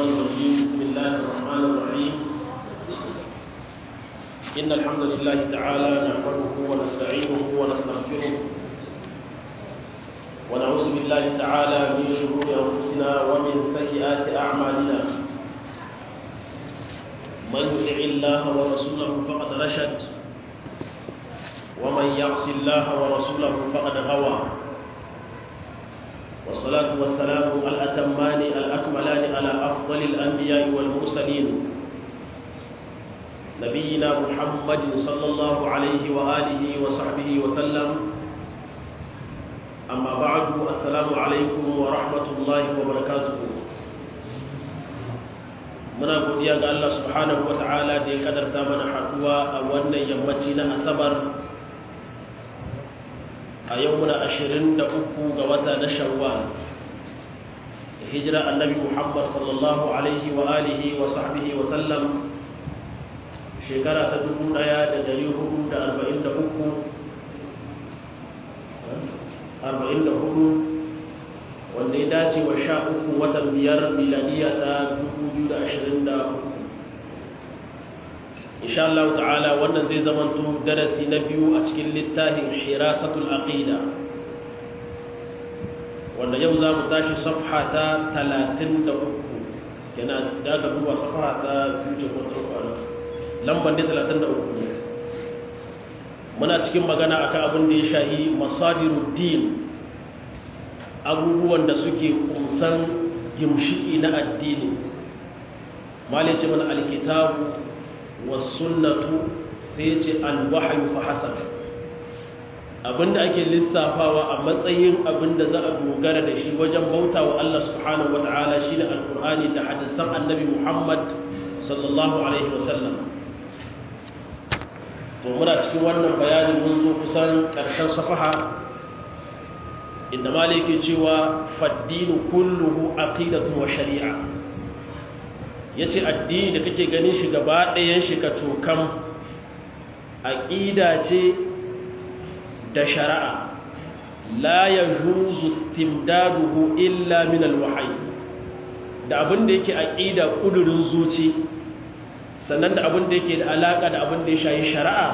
الشيطان الرجيم بسم الله الرحمن الرحيم إن الحمد لله تعالى نحمده ونستعينه ونستغفره ونعوذ بالله تعالى من شرور أنفسنا ومن سيئات أعمالنا من يطع الله ورسوله فقد رشد ومن يعص الله ورسوله فقد غوى والصلاة والسلام الأتمان الأكملان على أفضل الأنبياء والمرسلين نبينا محمد صلى الله عليه وآله وصحبه وسلم أما بعد السلام عليكم ورحمة الله وبركاته muna godiya ga Allah subhanahu wata'ala da ya kadarta mana haduwa a wannan yammaci na asabar a yau muna ashirin da uku ga wata na shawwal da hijira annabi muhammad sallallahu alaihi wa alihi wa sahbihi wa sallam shekara ta dubu daya da dari hudu da arba'in da uku arba'in da hudu wanda ya dace wa sha uku watan biyar miladiya ta dubu biyu da ashirin da uku insha Allah ta'ala wannan zai zamanto darasi na biyu a cikin littafin hirasatul aqida wanda yau za mu tashi safha ta 33 yana da aka duba safha ta future control kwana lambar da 33 ne muna cikin magana akan abin da ya shahi masadiruddin abubuwan da suke kumsan gimshiki na addini malice mana alkitabu wasunnatu sai ce alwahayu fa hasan abinda ake lissafawa a matsayin abinda za a dogara da shi wajen bauta wa Allah subhanahu wata'ala shine alqur'ani da hadisan annabi Muhammad sallallahu alaihi wasallam to muna cikin wannan bayani mun zo kusan karshen safaha inda maliki cewa faddinu kulluhu aqidatun wa shari'a ya ce addini da kake ganin shi gaba ɗayan shi ka tokan aƙida ce da shari'a la ya juzu stimdaduhu illa min alwahayi da abin da yake aƙida ƙudurin zuci sannan da abin da yake da alaƙa da abin da ya shayi shari'a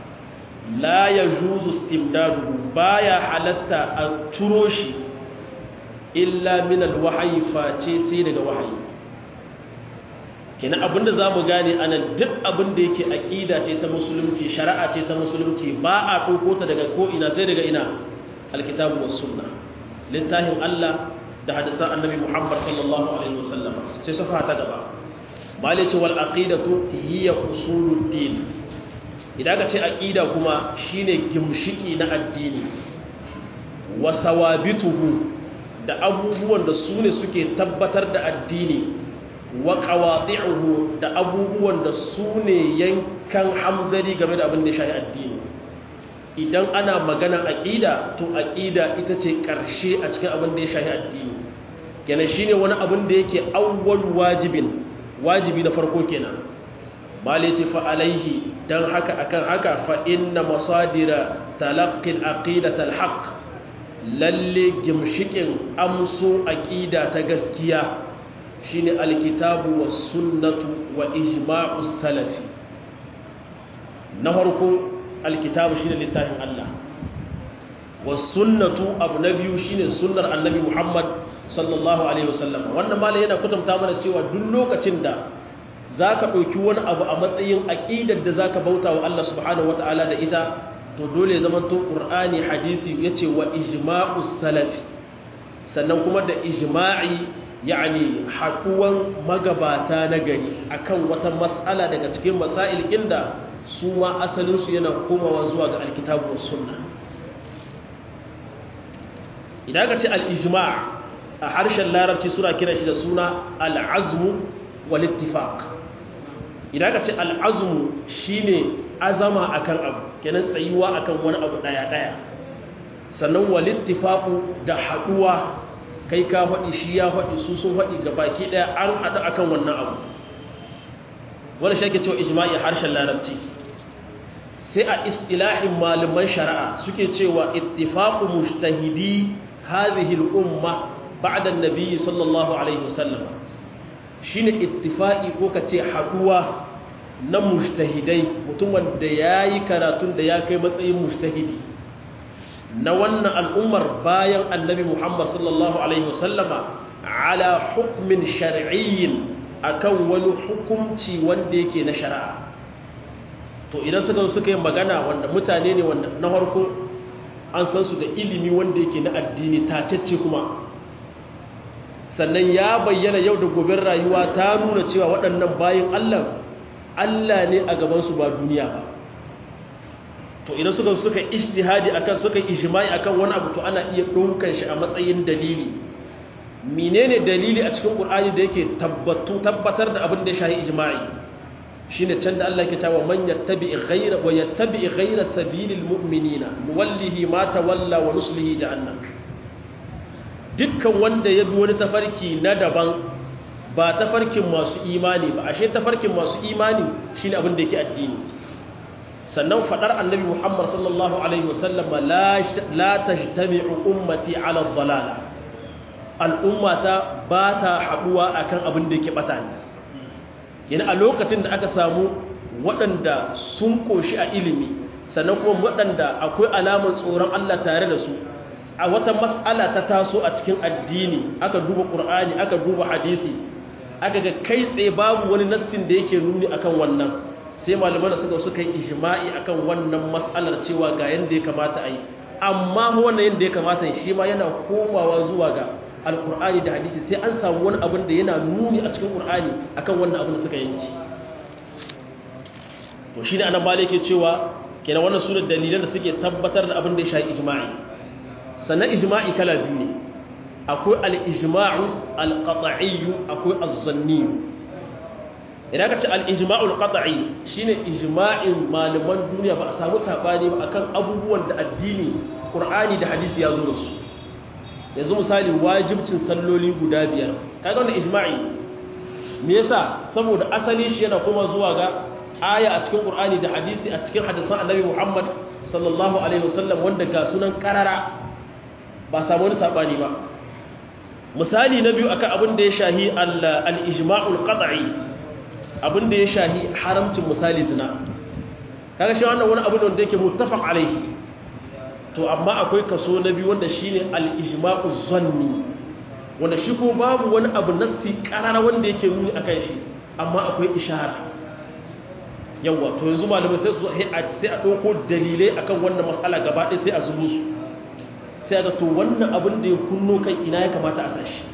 la ya juzu stimdaduhu baya halatta a turo shi illa min alwahayi face sai daga wahayi kenan abinda za mu gane ana duk abinda yake aƙida ce ta musulunci shari'a ce ta musulunci ba a ɗauko ta daga ko'ina sai daga ina alkitabu wa sunna littafin Allah da hadisan annabi Muhammad sallallahu alaihi wasallam sai safa ta gaba malai ce wal aqidatu hiya usuluddin idan ka ce aqida kuma shine gimshiki na addini wa thawabituhu da abubuwan da su ne suke tabbatar da addini wa qawadi'uhu da abubuwan da su ne yankan hamzari game da abin da ya shafi addini idan ana magana aqida to aqida ita ce karshe a cikin abin da ya shafi addini kenan shine wani abin da yake awwal wajibin wajibi na farko kenan mali ce fa alaihi dan haka akan haka fa inna masadira talaqqi al-aqidat al-haqq lalle gimshikin amso aqida ta gaskiya shine alkitabu was sunnatu wa ijma'us salafi na farko alkitabu shine littafin Allah was sunnatu abu na biyu shine sunnar annabi Muhammad sallallahu alaihi wasallam wannan malai yana kutumta mana cewa duk lokacin da zaka dauki wani abu a matsayin aqidar da zaka bauta wa Allah subhanahu wataala da ita to dole zaman to qur'ani hadisi yace wa ijma'us salafi sannan kuma da ijma'i yani haɗuwan magabata na gari akan wata mas'ala daga cikin masail da su ma asalinsu yana komawa zuwa ga alkitabu wa sunna idan ka ce al'ijma' a harshen larabci suna kira shi da suna al'azmu wal ittifaq idan ka ce al'azmu shine azama akan abu kenan tsayuwa akan wani abu daya daya sannan wal ittifaqu da haɗuwa kai ka faɗi shi ya faɗi su sun faɗi ga baki ɗaya an haɗu akan wannan abu wani shi ake cewa ijma'i harshen larabci sai a istilahin malaman shari'a suke cewa ittifaqu mujtahidi hadhihi al-umma ba'da an-nabi sallallahu alaihi wasallam shine ittifaqi ko kace haduwa na mujtahidai mutum wanda yayi karatun da ya kai matsayin mujtahidi na wannan al'ummar bayan annabi Muhammad sallallahu alaihi wasallama ala hukmin shar'iyyin akan wani hukunci wanda yake na shari'a to idan suka suka yi magana wanda mutane ne wanda na farko an san su da ilimi wanda yake na addini tacecce kuma sannan ya bayyana yau da gobe rayuwa ta nuna cewa waɗannan bayan Allah Allah ne a gabansu ba duniya ba to idan suka suka ijtihadi akan suka ijma'i akan wani abu to ana iya ɗaukan shi a matsayin dalili menene dalili a cikin Qur'ani da yake tabbatu tabbatar da abin da ya shahi ijma'i shine can da Allah yake cewa man yattabi ghayra wa yattabi ghayra sabilil mu'minina nuwallihi ma tawalla wa nuslihi jahannam dukkan wanda ya bi wani tafarki na daban ba tafarkin masu imani ba ashe tafarkin masu imani shine abin da yake addini sannan fadar annabi Muhammad sallallahu alaihi wasallam la la tajtami'u ummati ala dhalala al'ummata ba ta haduwa akan abin da yake bata ne yana a lokacin da aka samu waɗanda sun koshi a ilimi sannan kuma waɗanda akwai alamar tsoron Allah tare da su a wata mas'ala ta taso a cikin addini aka duba ƙur'ani aka duba hadisi aka ga kai tsaye babu wani nassin da yake nuni akan wannan sai malaman da suka suka yi ijma'i akan wannan mas'alar cewa ga yanda ya kamata a yi amma wannan yanda ya kamata shi ma yana komawa zuwa ga alƙur'ani da hadisi sai an samu wani abin da yana nuni a cikin ƙur'ani akan wannan abin da suka yanki to shi ne anan malai ke cewa kenan wannan su ne dalilan da suke tabbatar da abin da ya shahi ijma'i sannan ijma'i kala biyu ne akwai al-ijma'u al-qat'iyyu akwai az-zanni idan ka ce al-ijma'u al-qat'i shine ijma'in malaman duniya ba a samu sabani ba akan abubuwan da addini qur'ani da hadisi ya zo da su yanzu misali wajibcin salloli guda biyar kaga wannan ijma'i me yasa saboda asali shi yana kuma zuwa ga aya a cikin qur'ani da hadisi a cikin hadisan annabi Muhammad sallallahu alaihi wasallam wanda ga sunan karara ba samu wani sabani ba misali na biyu akan abin da ya shahi al-ijma'ul qat'i abin da ya shahi haramcin misali zina kaga shi wannan wani abu ne wanda yake muttafaq alaihi to amma akwai kaso na biyu wanda shine al-ijma'u zanni wanda shi ko babu wani abu nassi karara wanda yake nuni akan shi amma akwai ishara yawa to yanzu malamai sai su sai a dauko dalilai akan wannan mas'ala gaba ɗaya sai a zubo su sai ga to wannan abin da ya kunno kai ina ya kamata a sashi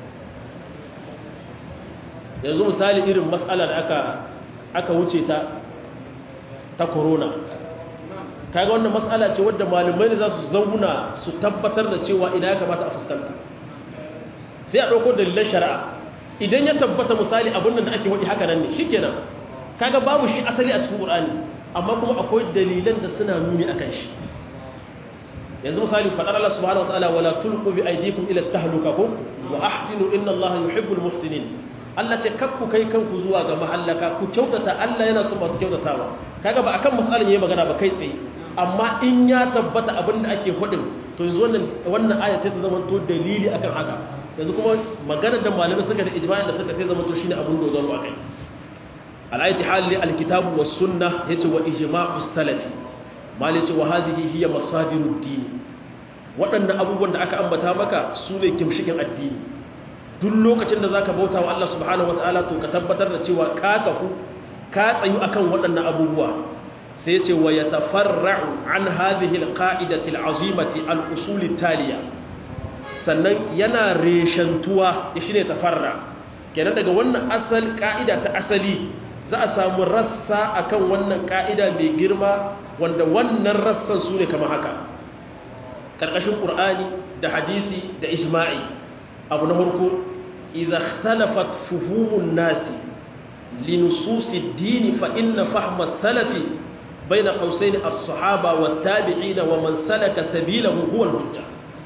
yanzu misali irin mas'ala da aka aka wuce ta ta corona kaga wannan mas'ala ce wadda malamai ne za su zauna su tabbatar da cewa ina ya kamata a fuskanta sai a ɗauko dalilan shari'a idan ya tabbata misali abin da ake waɗi haka nan ne shikenan kaga babu shi asali a cikin ƙur'ani amma kuma akwai dalilan da suna nuni akan shi yanzu misali faɗar Allah subhanahu wataala wala tulqu bi aydikum ila tahluka ko wa ahsinu inna Allah yuhibbul muhsinin Allah ce kakku kai kanku zuwa ga mahallaka ku kyautata Allah yana son masu kyautatawa kaga ba akan masalin yayi magana ba kai tsaye amma in ya tabbata abin da ake hudin to yanzu wannan wannan aya sai ta zama to dalili akan haka yanzu kuma maganar da malamai suka da ijma'in da suka sai zama to shine abin dogaro akai al-ayati hali al-kitab was sunnah yace wa ijma'us salafi malai ce wa hadhihi hiya masadirud din waɗannan abubuwan da aka ambata maka su ne kimshikin addini duk lokacin da zaka bauta wa Allah subhanahu wataala to ka tabbatar da cewa ka kafu ka tsayu akan waɗannan abubuwa sai ya ce wa yatafarra'u an hadhihi alqa'idati al'azimati al-usul taliya sannan yana reshantuwa shine tafarra kenan daga wannan asal ka'ida ta asali za a samu rassa akan wannan ka'ida mai girma wanda wannan rassan su ne kamar haka karkashin qur'ani da hadisi da ijma'i abu na farko idza ikhtalafat fuhumun nasi linusus ad-din fa inna fahma as-salafi bayna qausain as-sahaba wat-tabi'in wa man salaka sabilahu huwa al-hujja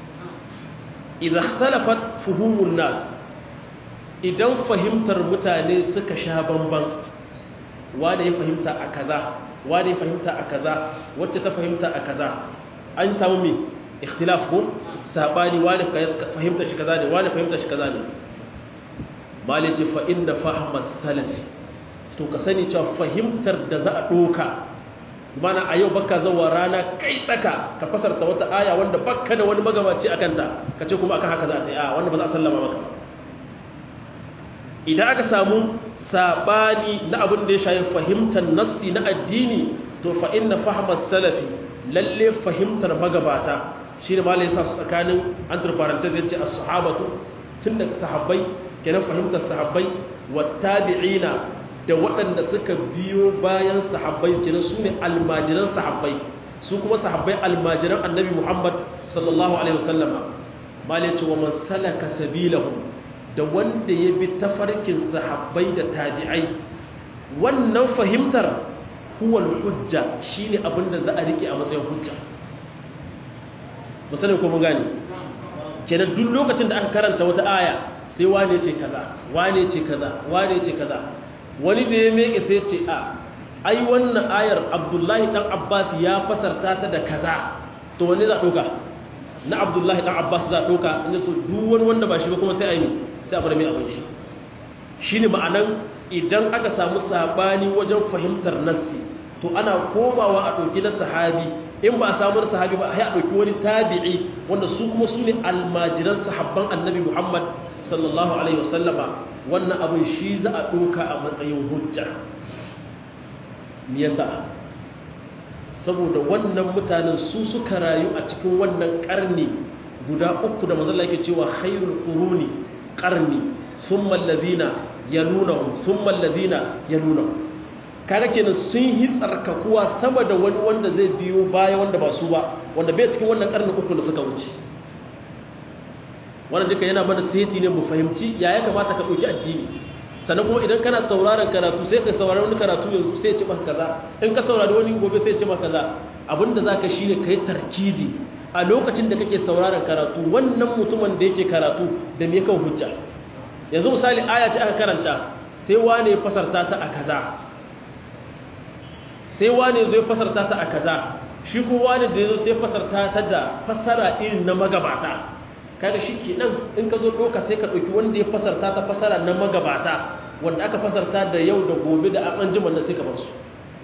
idza ikhtalafat fuhumun nas idan fahimtar mutane suka sha bamban wanda ya fahimta a kaza wanda ya fahimta a kaza wacce ta fahimta a kaza an samu me ikhtilaf ko sabani wani fahimta shi kaza ne wani fahimta shi kaza ne mali ce fa inda fahimar salafi to ka sani cewa fahimtar da za a ɗoka mana a yau baka zawa rana kai tsaka ka fasarta wata aya wanda baka da wani magabaci a kanta ka ce kuma akan haka za ta yi a wanda ba za a sallama maka idan aka samu saɓani na abin da ya shayi fahimtar nassi na addini to fa inna fahimar salafi lalle fahimtar magabata shi ne malai sa su tsakanin antarfarantar zai ce a sahabatu tun daga sahabbai kenan fahimtar sahabbai wa tabi'ina da waɗanda suka biyo bayan sahabbai kenan su ne almajiran sahabbai su kuma sahabbai almajiran annabi muhammad sallallahu alaihi wasallama malai ce wa man salaka sabilahu da wanda ya bi tafarkin sahabbai da tabi'ai wannan fahimtar huwal hujja shine abinda za a rike a matsayin hujja musalin ko mun gane kenan duk lokacin da aka karanta wata aya sai wane ce kaza wane ce kaza wane ce kaza wani da ya meke sai ce a ai wannan ayar abdullahi dan abbas ya fasarta ta da kaza to wani za doka na abdullahi dan abbas za doka inda so duk wani wanda ba shi ba kuma sai a yi sai a bar mai abin shi shine ma'anan idan aka samu sabani wajen fahimtar nassi to ana komawa a ɗauki na sahabi in ba a samu na sahabi ba a ɗauki wani tabi'i wanda su kuma su ne almajiran sahabban annabi muhammad sallallahu alaihi wasallama wannan abin shi za a ɗauka a matsayin hujja me yasa saboda wannan mutanen su suka rayu a cikin wannan ƙarni guda uku da mazalla yake cewa khairul quruni qarni thumma alladhina yalunahum thumma alladhina yalunahum kaga kenan sun yi tsarkakuwa sama da wani wanda zai biyo baya wanda ba su ba wanda bai cikin wannan karni uku da suka wuce wannan duka yana mana seti ne mu fahimci ya ya kamata ka ɗauki addini sannan kuma idan kana sauraron karatu sai ka saurari wani karatu yanzu sai ya ce maka kaza in ka saurari wani gobe sai ya ce maka kaza abinda za ka shi ne ka yi tarkizi a lokacin da kake sauraron karatu wannan mutumin da yake karatu da me kan hujja yanzu misali aya ce aka karanta sai wane ya fasarta ta a kaza sai wane zo ya fasarta ta a kaza shi ko wane da yazo sai fasarta ta da fasara irin na magabata kaga shi kenan in ka zo doka sai ka dauki wanda ya fasarta ta fasara na magabata wanda aka fasarta da yau da gobe da an jima na sai ka bar su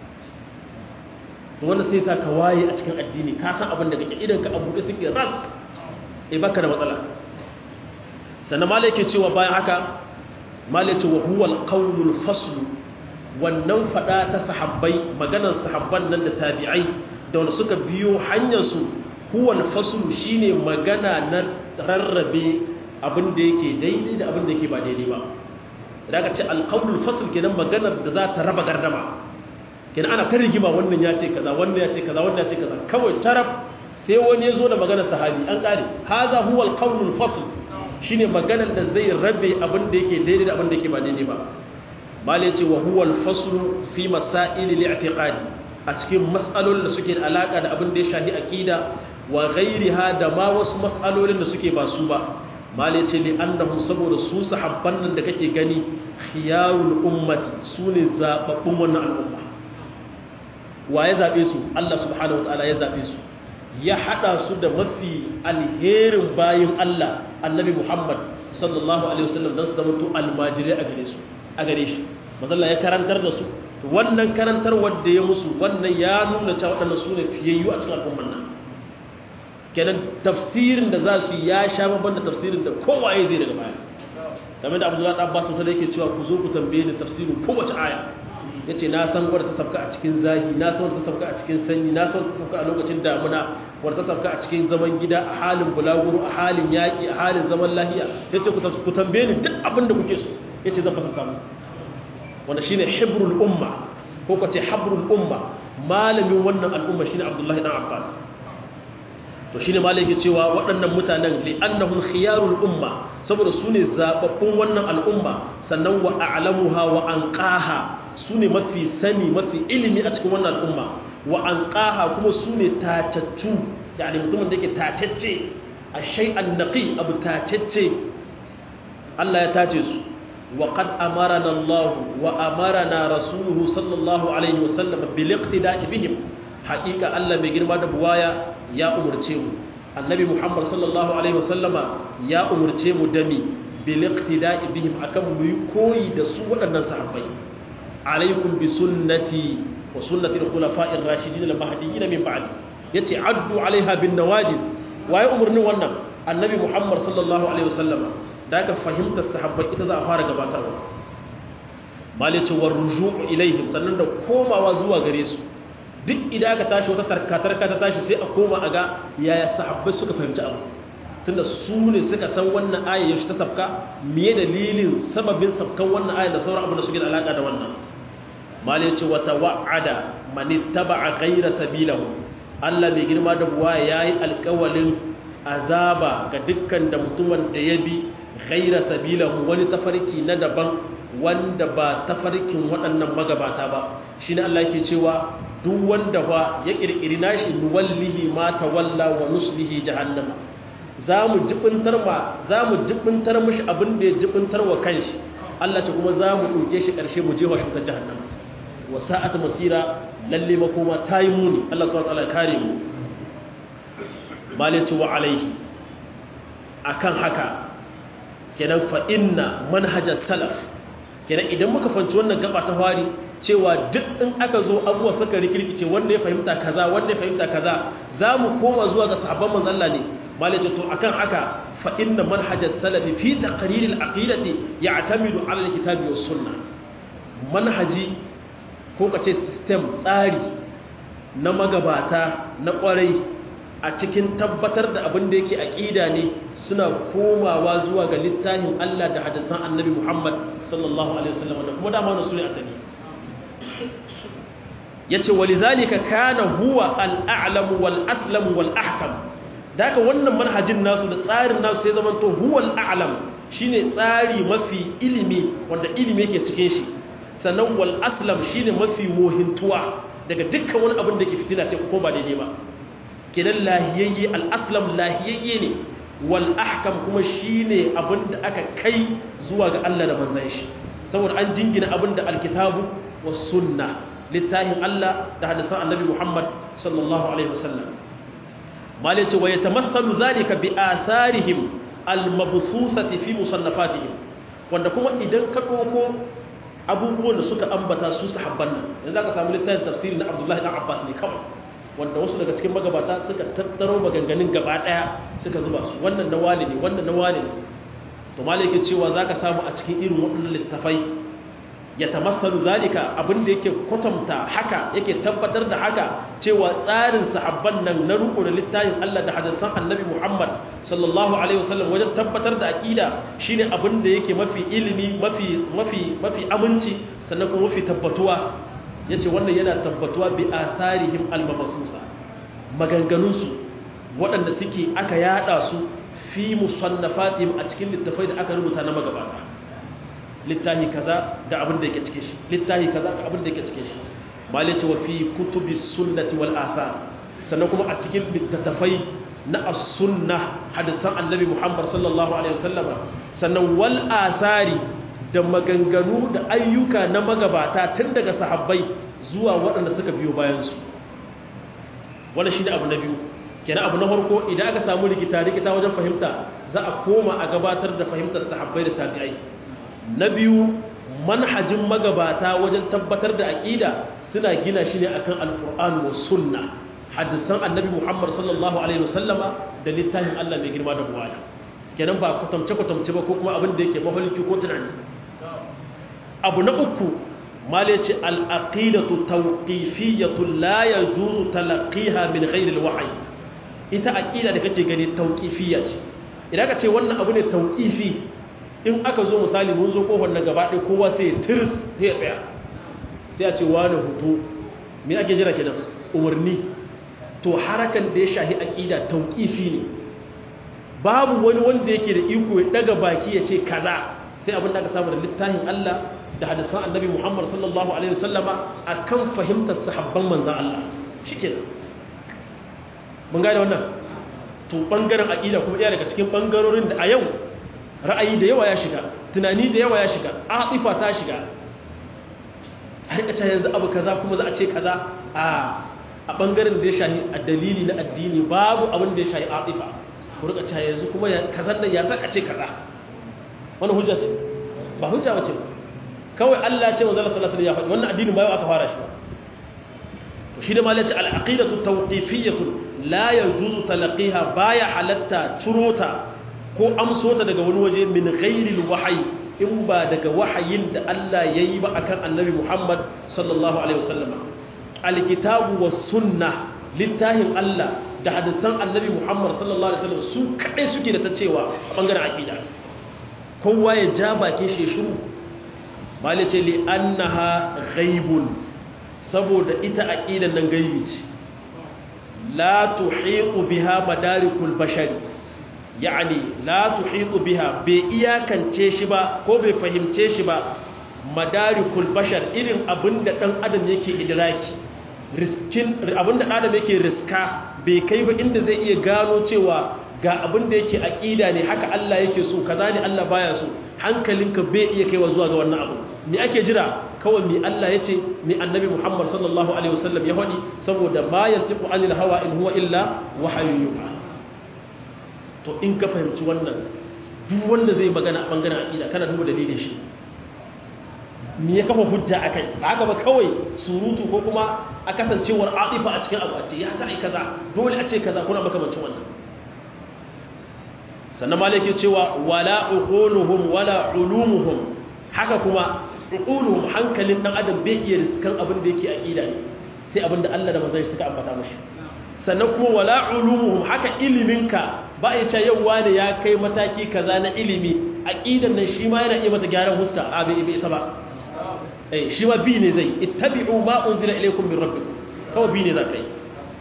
to wannan sai sa ka waye a cikin addini ka san abin da kake idan ka abu da suke ras eh baka da matsala sannan malai ke cewa bayan haka malai ce wa huwa al-qawlul fasl wannan fada ta sahabbai maganar sahabban nan da tabi'ai da wanda suka biyo hanyarsu huwal faslu shine magana na rarrabe abin da yake daidai da abin da yake ba daidai ba idan ka ce alqaulul fasl kenan maganar da za ta raba gardama kenan ana ta rigima wannan ya ce kaza wannan ya ce kaza wannan ya ce kaza kawai taraf sai wani ya zo da maganar sahabi an kare haza huwal qaulul fasl shine maganar da zai rabe abin da yake daidai da abin da yake ba daidai ba malai ce wa huwal faslu fi masaili li'tiqadi a cikin mas'alolin da suke da alaka da abin da ya shafi aqida wa ghairiha da ma wasu mas'alolin da suke ba su ba malai ce li annahum saboda su sahabban nan da kake gani khiyarul ummati sune zababbun wannan al'umma wa ya zabe su Allah subhanahu wataala ya zabe su ya hada su da mafi alherin bayin Allah annabi Muhammad sallallahu alaihi wasallam dan su zama to almajiri a gare su a gare shi mazalla ya karantar da su wannan karantar wadda ya musu wannan ya nuna cewa waɗannan su ne fiyayyu a cikin al'umman nan kenan tafsirin da za su ya sha babban da tafsirin da kowaye zai daga baya game da abdullahi ɗan abbas wata da yake cewa ku zo ku tambaye ni tafsirin kowace aya ya ce na san wadda ta sabka a cikin zahi na san wadda ta sabka a cikin sanyi na san wadda ta sabka a lokacin damuna wadda ta sabka a cikin zaman gida a halin bulaguro a halin yaƙi a halin zaman lahiya ya ce ku tambaye ni duk abin da kuke so ya ce zan fasanta mu wanda shine hibrul umma ko ka ce habrul umma malamin wannan al'umma shine abdullahi dan abbas to shine malai yake cewa waɗannan mutanen li annahum khiyarul umma saboda su ne zababbun wannan al'umma sannan wa a'lamuha wa anqaha su ne mafi sani mafi ilimi a cikin wannan al'umma wa anqaha kuma su ne tacaccu yani mutumin da yake tacacce a shay'an naqi abu tacacce Allah ya tace su وقد أمرنا الله وأمرنا رسوله صلى الله عليه وسلم بالاقتداء بهم حقيقة الله بجرما دبوايا يا أمر تيمو النبي محمد صلى الله عليه وسلم يا أمر تيمو دمي bil iqtida'i bihim akan mu yi koyi da su waɗannan sahabbai alaikum bi sunnati wa sunnati al-khulafa'i ar-rashidin al-mahdiyyin min ba'di yace addu alaiha bin nawajid waye umurnin wannan annabi muhammad sallallahu alaihi wasallam da aka fahimta sahabbai ita za a fara gabatarwa malice war ruju'u ilaihim sannan da komawa zuwa gare su duk idan aka tashi wata tarkatarka ta tashi sai a koma a ga yaya sahabbai suka fahimci abu tunda su ne suka san wannan aya yaushe ta sabka miye dalilin sababin sabkan wannan aya da sauran abu da suke da alaka da wannan malice wata wa'ada man ittaba'a ghayra sabilahu Allah mai girma da buwa yayi alƙawalin azaba ga dukkan da mutumin da ya bi ghaira sabilahu wani tafarki na daban wanda ba tafarkin waɗannan magabata ba shi ne Allah ke cewa duk wanda fa ya ƙirƙiri nashi nuwallihi ma tawalla wa nuslihi jahannama za mu jibintar ma za mu jibintar mishi abin da ya jibintar wa kanshi Allah ce kuma za mu ɗauke shi ƙarshe mu jefa shi ta jahannama wa sa'at masira lalle makoma ta yi muni Allah subhanahu wa ta'ala kare mu malici wa alaihi akan haka kenan fa inna manhajar salaf kenan idan muka fanci wannan gaba ta fari cewa duk in aka zo abuwa suka rikirkice wanda ya fahimta kaza wanda ya fahimta kaza za mu koma zuwa ga sahabban manzon Allah ne malici to akan haka fa inna manhajar salafi fi taqrir al-aqidati ya'tamidu ala al-kitabi was sunnah manhaji ko kace system tsari na magabata na kwarai a cikin tabbatar da abin da yake aƙida ne suna komawa zuwa ga littafin Allah da hadisan annabi Muhammad sallallahu alaihi wasallam da kuma dama su ne asali yace walidhalika kana huwa al-a'lamu wal aslamu wal ahkam daga wannan manhajin nasu da tsarin nasu sai zaman to huwa al-a'lam shine tsari mafi ilimi wanda ilimi yake cikin shi sannan wal aslam shine mafi mohintuwa daga dukkan wani abin da ke fitina ce ko ba daidai ba kenan lahiyayye al'aslam lahiyayye ne wal ahkam kuma shi ne abin da aka kai zuwa ga Allah da manzan shi saboda an jingina abin da alkitabu wa sunna littafin Allah da hadisan annabi Muhammad sallallahu alaihi wasallam malai ce wa yatamassalu zalika bi atharihim al-mabsusati fi musannafatihim wanda kuma idan ka dauko abubuwan da suka ambata su sahabban nan yanzu aka samu littafin tafsiri na Abdullahi dan Abbas ne kawai wanda wasu daga cikin magabata suka tattaro maganganun gaba daya suka zuba su wannan na wali ne wannan na wali ne to malai yake cewa zaka samu a cikin irin waɗannan littafai ya tamassalu zalika abin da yake kwatanta haka yake tabbatar da haka cewa tsarin sahabban nan na ruku da littafin Allah da hadisan Annabi Muhammad sallallahu alaihi wasallam wajen tabbatar da aqida shine abin da yake mafi ilimi mafi mafi mafi aminci sannan kuma mafi tabbatuwa yace wannan yana tabbatuwa bi atharihim al-mabsusa maganganunsu waɗanda suke aka yada su fi musannafatihim a cikin littafai da aka rubuta na magabata littahi kaza da abin da yake cike shi littahi kaza da abin da yake cike shi malice wa fi kutubi sunnati wal athar sannan kuma a cikin littafai na as-sunna hadisan annabi Muhammad sallallahu alaihi wasallam sannan wal athari da maganganu da ayyuka na magabata tun daga sahabbai zuwa waɗanda suka biyo bayan su wannan shine abu na biyu kenan abu na farko idan aka samu rikita rikita wajen fahimta za a koma a gabatar da fahimtar sahabbai da tabi'ai na biyu manhajin magabata wajen tabbatar da aƙida suna gina shi ne akan alƙur'an wa sunna hadisan annabi muhammad sallallahu alaihi wasallama da littafin allah mai girma da buwaya kenan ba kwatamce kwatamce ba ko kuma abin da yake mahalki ko tunani abu na uku mala ce al'aqidatu tawqifiyatu la yajuzu talaqqiha min ghairi alwahyi ita aqida da kake gani tawqifiyya ce idan ka ce wannan abu ne tawqifi in aka zo misali mun zo kofar na gaba ɗaya kowa sai tirs ya tsaya sai a ce wani hutu me ake jira kenan umarni to harakan da ya shahi aqida tauqifi ne babu wani wanda yake da iko ya daga baki ya ce kaza sai abin da aka samu da littafin Allah da hadisan Annabi Muhammad sallallahu alaihi wasallama akan fahimtar sahabban manzon Allah shikenan mun gane wannan to bangaren aqida kuma iya daga cikin bangarorin da a yau ra'ayi da yawa ya shiga tunani da yawa ya shiga atifa ta shiga har ka yanzu abu kaza kuma za a ce kaza a a bangaren da ya shahi a dalili na addini babu abin da ya shahi atifa ku rika cewa yanzu kuma kazan nan ya saka ce kaza wannan hujja ce ba hujja bace kawai Allah ce manzo sallallahu alaihi wasallam ya faɗi wannan addinin ba yau aka fara shi ba to shi da malai ce al-aqidatu tawqifiyyatu la yajuzu talaqiha baya halatta turota ko amsota daga wani waje min ghairi al-wahyi in ba daga wahayin da Allah yayi ba akan annabi Muhammad sallallahu alaihi wasallam al-kitabu was sunnah littahin Allah da hadisan annabi Muhammad sallallahu alaihi wasallam su kadai suke da ta cewa a bangaren aqida kowa ya ja bakin shi shiru mali ce li annaha ghaibun saboda ita aqidan nan gaibi ce la tuhiqu biha madarikul bashari yani la tuhiqu biha bai iyakance shi ba ko bai fahimce shi ba madarikul bashar irin abinda dan adam yake idraki riskin abinda dan adam yake riska bai kai ba inda zai iya gano cewa ga abinda yake aqida ne haka Allah yake so kaza ne Allah baya so hankalinka bai iya kaiwa zuwa ga wannan abu me ake jira kawai mi Allah yace mi annabi Muhammad sallallahu alaihi wasallam ya faɗi saboda ma yantiqu anil hawa in huwa illa wahyun yuha to in ka fahimci wannan duk wanda zai magana a bangaren aqida kana duba dalilin shi me ya kafa hujja akai ba haka ba kawai surutu ko kuma a kasancewar atifa a cikin abu a ce ya za a yi kaza dole a ce kaza kuna makamancin wannan sannan malaki cewa wala uquluhum wala ulumuhum haka kuma uquluhum hankalin dan adam bai iya riskan abin da yake aqida ne sai abin da Allah da manzon shi suka ambata mashi sannan kuma wala ulumuhum haka iliminka ba ya ce yau wani ya kai mataki kaza na ilimi aqidan nan shi ma yana iya mata gyaran huska a bai bai isa ba eh shi ma bi ne zai ittabi'u ma unzila ilaykum min rabbikum kawai bi ne za kai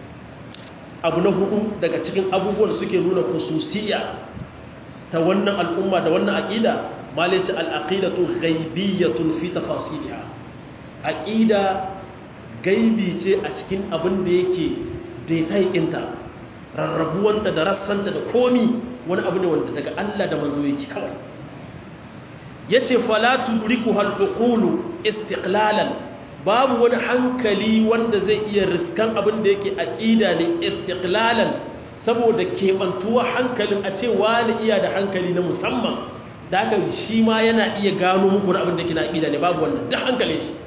abu na hudu daga cikin abubuwan da suke nuna khususiyya ta wannan al'umma da wannan aqida malice al-aqidatu ghaibiyatun fi tafasiliha aqida gaibi ce a cikin abin da yake daitaikinta rarrabuwanta da rassanta da komi wani abu ne wanda daga Allah da manzo yake kawai yace fala tudriku hal uqulu istiqlalan babu wani hankali wanda zai iya riskan abin da yake aqida ne istiqlalan saboda kebantuwa hankalin a ce wani iya da hankali na musamman da haka shi ma yana iya gano muku abin da yake na aqida ne babu wannan duk hankalin shi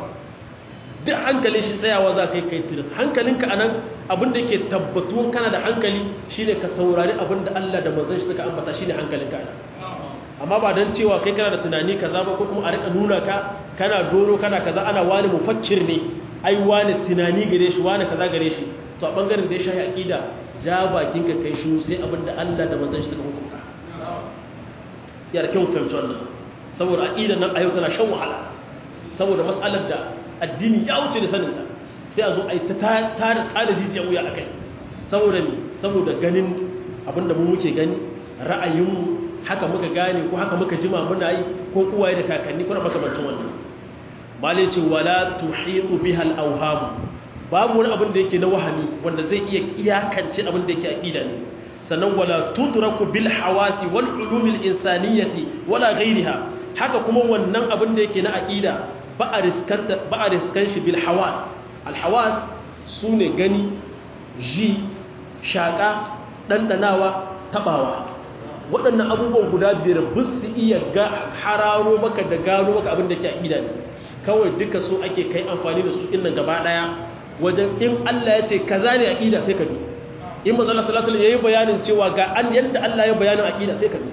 duk hankalin shi tsayawa za ka yi kai tiris hankalinka a nan abinda yake tabbatuwan kana da hankali shi ne ka saurari abinda Allah da manzan shi suka ambata shi ne hankalinka a nan amma ba don cewa kai kana da tunani kaza ba ko kuma a rika nuna ka kana doro kana kaza ana wani mufakkir ne ai wani tunani gare shi wani kaza gare shi to a bangaren da ya shahi aqida ja bakin ka kai shi sai abinda Allah da manzan shi suka hukunta ya da kyau fahimci wannan saboda aqida nan a yau tana shan wahala saboda mas'alar da addini ya wuce da saninta sai a zo a yi ta tada jijiyar wuya a kai saboda ne saboda ganin abinda mu muke gani ra'ayinmu haka muka gane ko haka muka jima muna yi ko uwaye da kakanni kuna makamancin wannan malai ce wala tuhitu biha al-awham babu wani abin da yake na wahami wanda zai iya iyakance abin da yake aqida ne sannan wala tudraku bil hawasi wal ulumil insaniyati wala ghayriha haka kuma wannan abin da yake na aqida ba a riskan shi bil hawas alhawas su ne gani ji shaƙa ɗanɗanawa taɓawa waɗannan abubuwan guda biyar ba su iya hararo maka da gano maka abin da ke aƙida ne kawai duka su ake kai amfani da su innan gaba ɗaya wajen in Allah ya ce kaza ne aƙida sai ka bi in manzala sallallahu alaihi yayi bayanin cewa ga an yadda Allah ya bayanin aƙida sai ka bi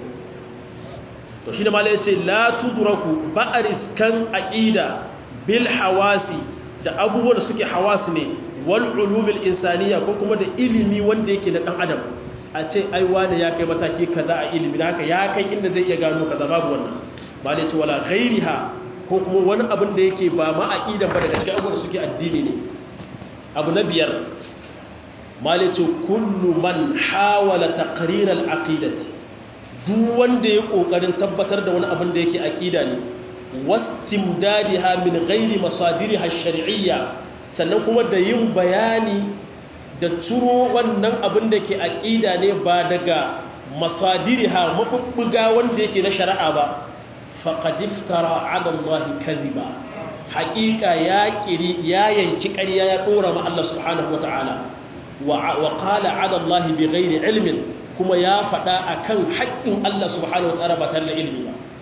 to shi da mala ya ce la tudraku ba a riskan aƙida bil hawasi da abubuwan da suke hawasi ne wal ulumil insaniya ko kuma da ilimi wanda yake na dan adam a ce ai wani ya kai mataki kaza a ilimi da haka ya kai inda zai iya gano kaza babu wannan mala ya ce wala ghairiha ko kuma wani abin da yake ba ma aqidan ba daga cikin abubuwan da suke addini ne abu na biyar mala ya ce kullu man hawala taqrir al aqidati duk wanda ya kokarin tabbatar da wani abin da yake aqida ne wastimdadiha min ghairi masadiriha ash-shar'iyya sannan kuma da yin bayani da turo wannan abin da ke aqida ne ba daga masadiriha mabubbuga wanda yake na shari'a ba faqad iftara 'ala Allah kadhiba haqiqa ya kiri ya yanki ƙarya ya dora ma Allah subhanahu wata'ala wa qala 'ala Allah bighairi ilmin kuma ya faɗa a kan haƙƙin Allah subhanahu wa ta'ala ba tare da ilimi ba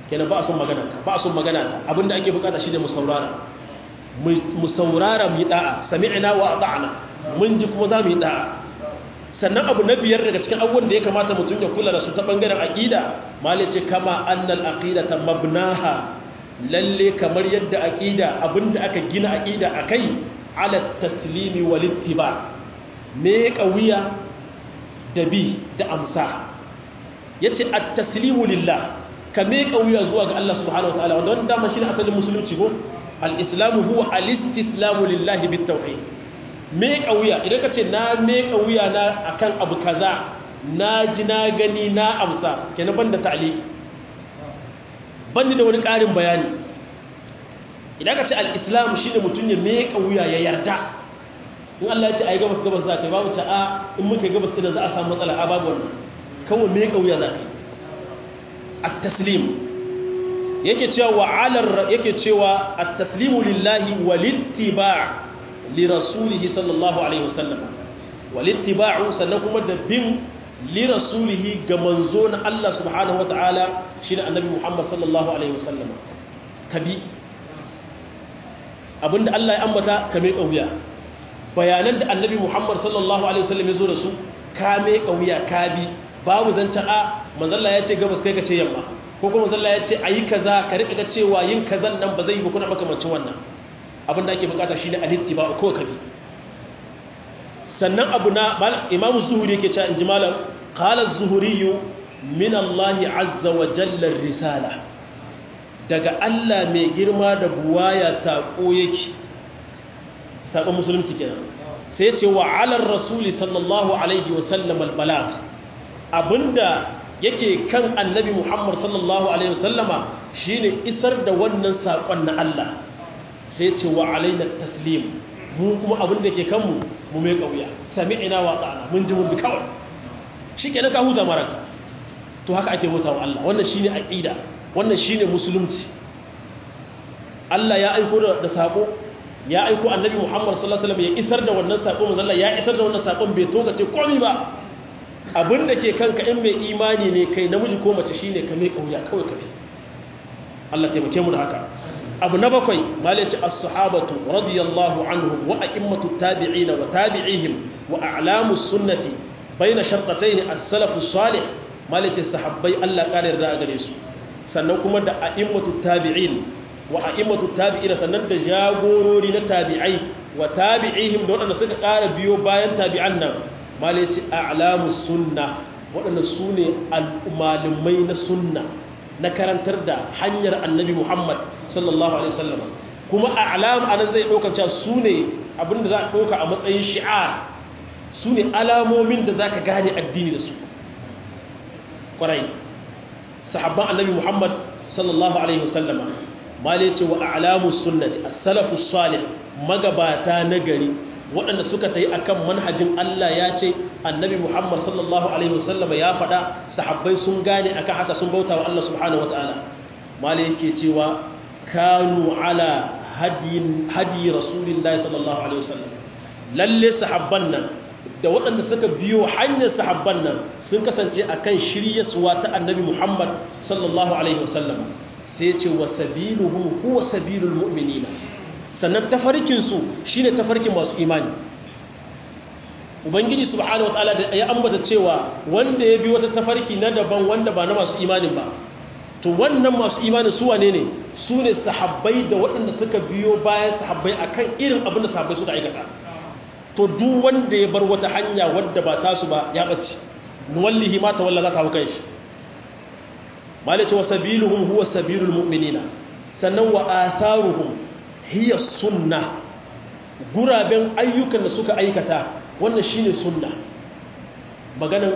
kenan ba a son magana ka ba a son magana ta abinda ake bukata shine mu saurara mu saurara mu yi da'a sami'na wa ata'na mun ji kuma za mu yi da'a sannan abu na biyar daga cikin abubuwan da ya kamata mutum ya kula da su ta bangaren aqida malice kama annal aqidata mabnaha lalle kamar yadda aqida abinda aka gina aqida akai ala taslimi wal ittiba me kawiya da bi da amsa yace at-taslimu lillah ka me kawiya zuwa ga Allah subhanahu wataala wanda wannan dama shine asalin musulunci ko al-islamu huwa al-istislamu lillahi bit-tauhid me kawiya idan ka ce na me kawiya na akan abu kaza na ji na gani na amsa kenan banda ta'liq banda da wani ƙarin bayani idan ka ce al-islam shine mutun ya me kawiya ya yarda in Allah ya ce ai gabas gabas za ka yi babu ta a in muka gabas ɗin za a samu matsala a babu wannan kawai me kauya za ka yi at-taslim yake cewa wa alar yake cewa at-taslimu lillahi wal ittiba' li rasulih sallallahu alaihi wasallam wal ittiba'u sannan kuma da bin li rasulih ga manzo na Allah subhanahu wataala shine annabi Muhammad sallallahu alaihi wasallam kabi abinda Allah ya ambata ka me kauya bayanan da annabi Muhammad sallallahu alaihi wasallam ya zo da su ka me kauya ka bi babu zancen a manzalla ya ce gabas kai ka ce yamma ko kuma manzalla ya ce a yi kaza ka riƙa cewa yin kazan nan ba zai yi ba kuna makamancin wannan abin da ake bukata shi ne alitti ba ko ka bi sannan abu na imamu zuhuri yake cewa in ji malam qala zuhuriyu min Allah azza wa jalla risala daga Allah mai girma da buwaya sako yake sakon musulunci kenan sai ce wa alar rasuli sallallahu alaihi wa sallam al balagh abinda yake kan annabi Muhammad sallallahu alaihi wasallama shine isar da wannan sakon na Allah sai ce wa alaina taslim mu kuma abinda yake kanmu mu mai kauya sami'ina wa ta'ana mun ji mun bi kawai shikenan ka huta maraka to haka ake huta wa Allah wannan shine aqida wannan shine musulunci Allah ya aiko da sako ya aiko annabi Muhammad sallallahu alaihi wasallam ya isar da wannan sako manzo Allah ya isar da wannan sakon bai tokace komai ba abin da ke kanka in mai imani ne kai namiji ko mace shine ka mai kauya kawai kafi Allah taimake mu da haka abu na bakwai malaci as-sahabatu radiyallahu anhum wa a'immatu tabi'ina wa tabi'ihim wa a'lamu sunnati baina shartatayn as-salaf as-salih malaci sahabbai Allah kare yarda a gare su sannan kuma da a'immatu tabi'in wa a'immatu tabi'ina sannan da jagorori na tabi'ai wa tabi'ihim da waɗanda suka ƙara biyo bayan tabi'an nan malaci a'lamu sunna waɗanda su ne al'umalumai na sunna na karantar da hanyar annabi muhammad sallallahu alaihi wasallam kuma a'lam anan zai ɗauka cewa su ne abinda za a ɗauka a matsayin shi'ar su ne alamomin da za ka gane addini da su ƙwarai sahabban annabi muhammad sallallahu alaihi wasallama malaci wa a'lamu sunnati as-salafu salih magabata na gari waɗanda suka ta yi a kan manhajin Allah ya ce annabi Muhammad sallallahu Alaihi wasallama ya faɗa sahabbai sun gane akan haka sun bauta wa Allah subhanahu wa ta'ala mala yake cewa kanu ala hadi rasulillahi sallallahu Alaihi wasallam lalle sahabban nan da waɗanda suka biyo hanyar sahabban nan sun kasance a kan shiryaswa ta annabi Muhammad sallallahu Alaihi wasallam sai ce wa sabiluhum huwa sabilul mu'minina sannan tafarkinsu shi ne tafarkin masu imani ubangiji subhanahu wa ta'ala da ya ambata cewa wanda ya bi wata tafarki na daban wanda ba na masu imanin ba to wannan masu imanin su wane ne su ne sahabbai da waɗanda suka biyo bayan sahabbai akan irin abin da sahabbai suka aikata to duk wanda ya bar wata hanya wadda ba tasu ba ya ɓace nuwallihi ma tawalla za ta hau kai shi malace wa sabiluhum huwa sabilul mu'minina sannan wa atharuhum hiya sunna guraben ayyukan da suka aikata wannan shine sunna maganar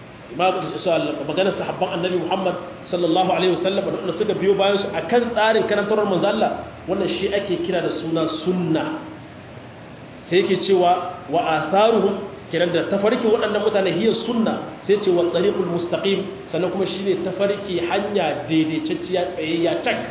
maganar sahabban annabi Muhammad sallallahu alaihi wasallam da suka biyo bayan su akan tsarin karantarwar manzo Allah wannan shi ake kira da suna sunna sai yake cewa wa atharuhum kiran da tafarkin waɗannan mutane hiya sunna sai ce wa tariqul mustaqim sannan kuma shine tafarki hanya daidaitacciya tsayayya tak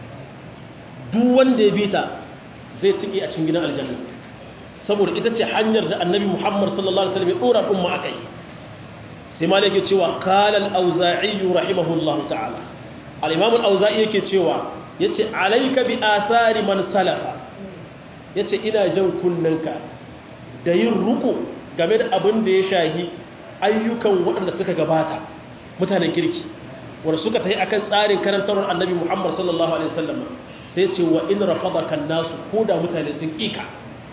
duk wanda ya bi ta zai tiki a cikin gidan aljanna saboda ita ce hanyar da annabi muhammad sallallahu alaihi wasallam ya dora umma akai sai malik ya cewa qala al-auza'i rahimahullahu ta'ala al-imam al-auza'i yake cewa yace alayka bi athari man salafa yace ina jan kunnanka da yin ruku game da abin da ya shahi ayyukan waɗanda suka gabata mutanen kirki wanda suka tafi akan tsarin karantarwar annabi Muhammad sallallahu alaihi wasallam sai ce wa in rafadaka nasu koda mutane sun kika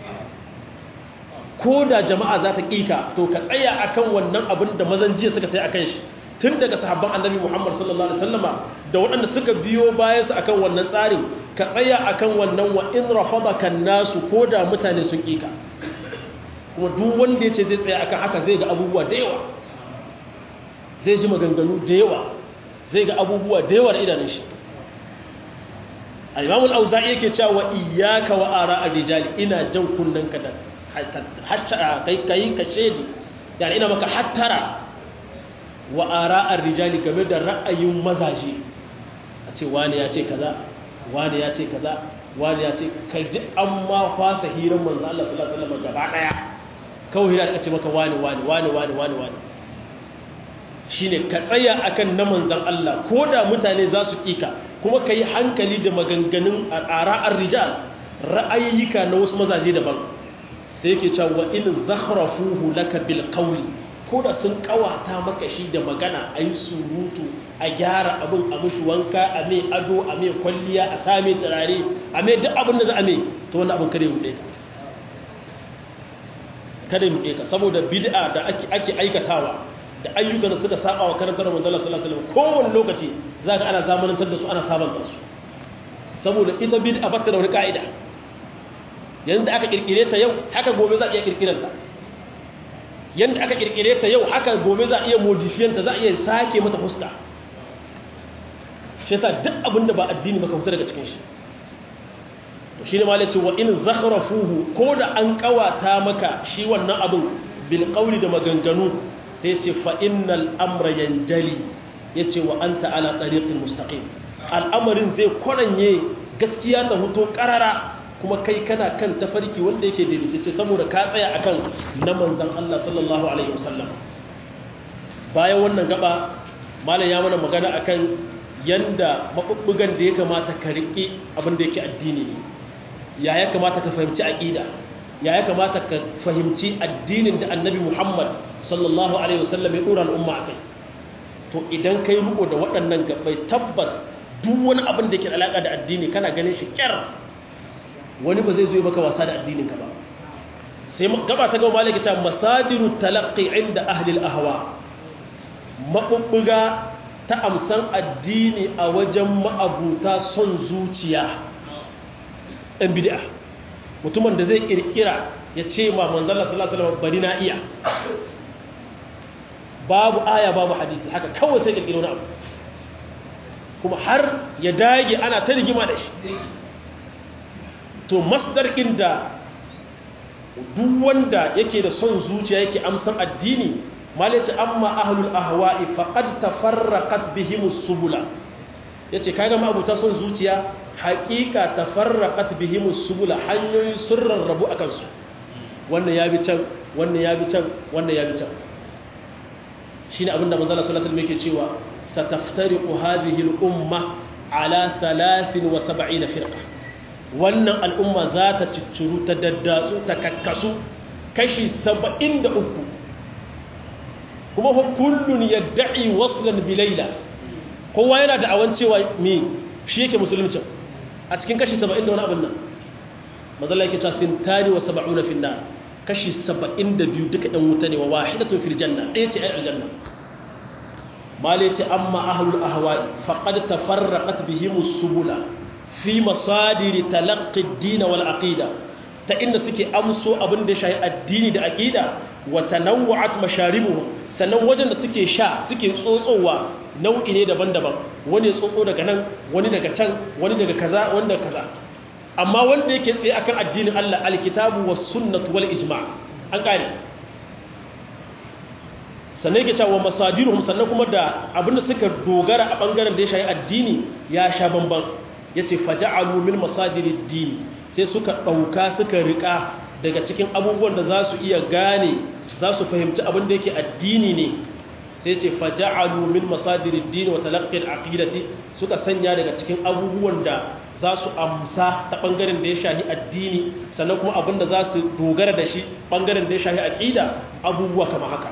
koda jama'a za ta kika to ka tsaya akan wannan abin da mazan jiya suka tafi akan shi tun daga sahabban annabi Muhammad sallallahu alaihi wasallam da waɗanda suka biyo bayan su akan wannan tsarin ka tsaya akan wannan wa in rafadaka nasu koda mutane sun kika kuma duk wanda ya ce zai tsaya akan haka zai ga abubuwa da yawa zai ji maganganu da yawa zai ga abubuwa da yawa da idanun shi al-imam al-auza'i yake cewa wa iyyaka wa ara ar-rijal ina jan kunnan ka da kai kai ka shedi yani ina maka hattara wa ara ar-rijal game da ra'ayin mazaje a ce wani ya ce kaza wani ya ce kaza wani ya ce ka ji amma fasa hirar manzo Allah sallallahu alaihi wasallam gaba daya kawai hira da ce maka wani wani wani wani wani wani shine ka tsaya akan na manzan Allah ko da mutane za su kika kuma ka yi hankali da maganganun ara'ar rijal ra'ayyuka na wasu mazaje daban sai yake cewa in zakhrafuhu laka bil qawli ko da sun kawata maka shi da magana a yi surutu a gyara abin a mushi wanka a mai ado a mai kwalliya a same turare a mai duk abin da za a mai to wannan abin kare hude ka kada hude ka saboda bid'a da ake aikatawa da ayyukan suka saba wa karantar manzon Allah sallallahu alaihi wasallam kowanne lokaci zaka ana zamanantar da su ana sabanta su saboda ita bid'a bata da wani ka'ida yanda aka kirkire ta yau haka gobe za a iya kirkirar ta yanda aka kirkire ta yau haka gobe za a iya modifiyan ta za a iya sake mata fuska shi yasa duk abin da ba addini baka fita daga cikin shi to shine ma yace wa in zakhrafuhu ko da an kawata maka shi wannan abin bil qawli da maganganu sai ce fa'innal amra yanjali ya ce wa an ta'ala ɗariƙin mustaƙim al'amarin zai kwaranye gaskiya ta huto ƙarara kuma kai kana kan tafarki wanda yake daidaitacce saboda ka tsaya akan na manzan Allah sallallahu Alaihi wasallam bayan wannan gaba malam ya mana magana akan yanda maɓuɓɓugan da ya kamata ka riƙe abin da yake addini ne ya ya kamata ka fahimci aƙida ya ya kamata ka fahimci addinin da annabi muhammad sallallahu alaihi wasallam ya dora al'umma a kai to idan kai riko da waɗannan gabai tabbas duk wani abin da ke alaƙa da addini kana ganin shi kyar wani ba zai zo maka wasa da addinin ka ba sai gaba ta gaba malaka ta masadiru talaqqi inda ahli al-ahwa mabubbuga ta amsan addini a wajen ma'abuta son zuciya ɗan bid'a mutumin da zai kirkira ya ce ma manzala sallallahu alaihi wasallam bari na iya babu aya babu hadisi haka kawai sai kirkiro na abu kuma har ya dage ana ta rigima da shi to masdar inda duk wanda yake da son zuciya yake amsan addini malaci amma ahlul ahwa'i faqad tafarraqat bihimus subula yace kaga ma abuta son zuciya haƙiƙa tafarraqat bihimus subula hanyoyi sun rarrabu akan su wannan ya bi can wannan ya bi can wannan ya bi can shine abinda manzo Allah sallallahu alaihi wasallam yake cewa sataftariqu hadhihi al-umma ala 73 firqa wannan al'umma za ta ciccuru ta daddatsu ta kakkasu kashi 73 kuma fa kullun yad'i waslan bi layla kowa yana da awan cewa me shi yake musulunci a cikin kashi 70 da wani abin nan manzo Allah yake cewa sintani wa 70 fi nar kashi 72 duka ɗan wuta ne wa wahidatun fil janna ɗaya ce ai aljanna mali ce amma ahlul ahwa'i faqad tafarraqat bihim subula fi masadiri talaqqi ad-din wal aqida ta inda suke amso abin da shayi addini da aqida wa tanawwa'at masharibuhum sannan wajen da suke sha suke tsotsowa nau'i ne daban-daban wani tsotso daga nan wani daga can wani daga kaza wani daga kaza amma wanda yake tsaye akan addinin Allah alkitabu was sunnatu wal ijma' an kare sannan yake cewa masadiruhum sannan kuma da abinda suka dogara a bangaren da ya shayi addini ya sha bamban yace faja'alu min masadirid din sai suka dauka suka rika daga cikin abubuwan da za su iya gane za su fahimci abin da yake addini ne sai ce faja'alu min masadirid din wa talaqqi al-aqidati suka sanya daga cikin abubuwan da za su amsa ta bangaren da ya shahi addini sannan kuma abinda za su dogara da shi bangaren da ya shahi aqida abubuwa kama haka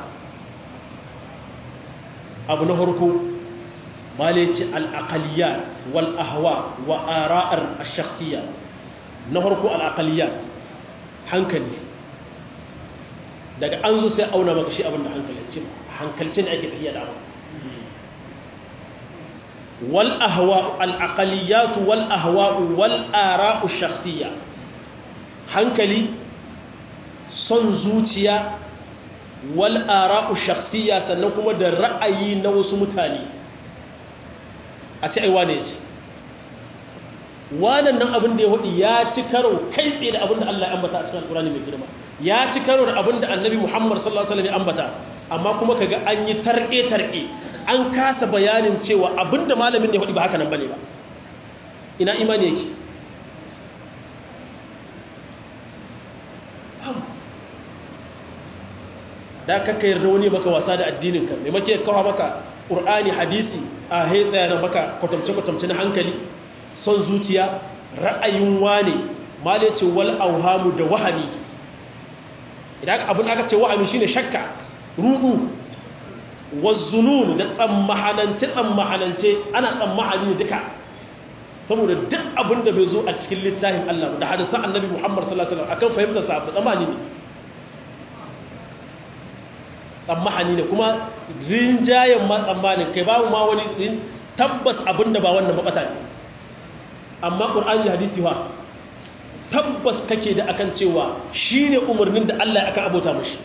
abu na farko malaci al-aqaliyat wal ahwa wa ara'ar ash-shakhsiyya na farko al-aqaliyat hankali daga an zo sai auna maka shi abinda hankalci hankalci ne ake tafiya da abu wal ahwa al aqaliyat wal ahwa wal ara'u shakhsiyya hankali son zuciya wal ara'u shakhsiyya sannan kuma da ra'ayi na wasu mutane a ce ai wane ce wannan nan abin da ya hudu ya ci karo kai tsaye da abin da Allah ya ambata a cikin alkurani mai girma ya ci karo da abin da annabi Muhammad sallallahu alaihi wasallam ya ambata amma kuma kaga an yi tarke tarke an kasa bayanin cewa abin da malamin ya hudu ba haka nan bane ba ina imani yake da kaka yarda wani maka wasa da addinin ka mai make kawo maka qur'ani hadisi a haitsaya na maka kwatamce kwatamce na hankali son zuciya ra'ayin wane male ce wal auhamu da wahami idan abin aka ce wahami shine shakka rudu wazzunun da tsammahanance tsammahanance ana tsammahani duka saboda duk abin da bai zo a cikin littafin Allah da hadisan annabi Muhammad sallallahu alaihi wasallam akan fahimtar sa tsammani ne tsammahani ne kuma rinjayen ma tsammanin kai babu ma wani tabbas abin da ba wannan ba ne amma ƙur'ani hadisi wa tabbas kake da akan cewa shi ne umarnin da Allah ya akan abota mashi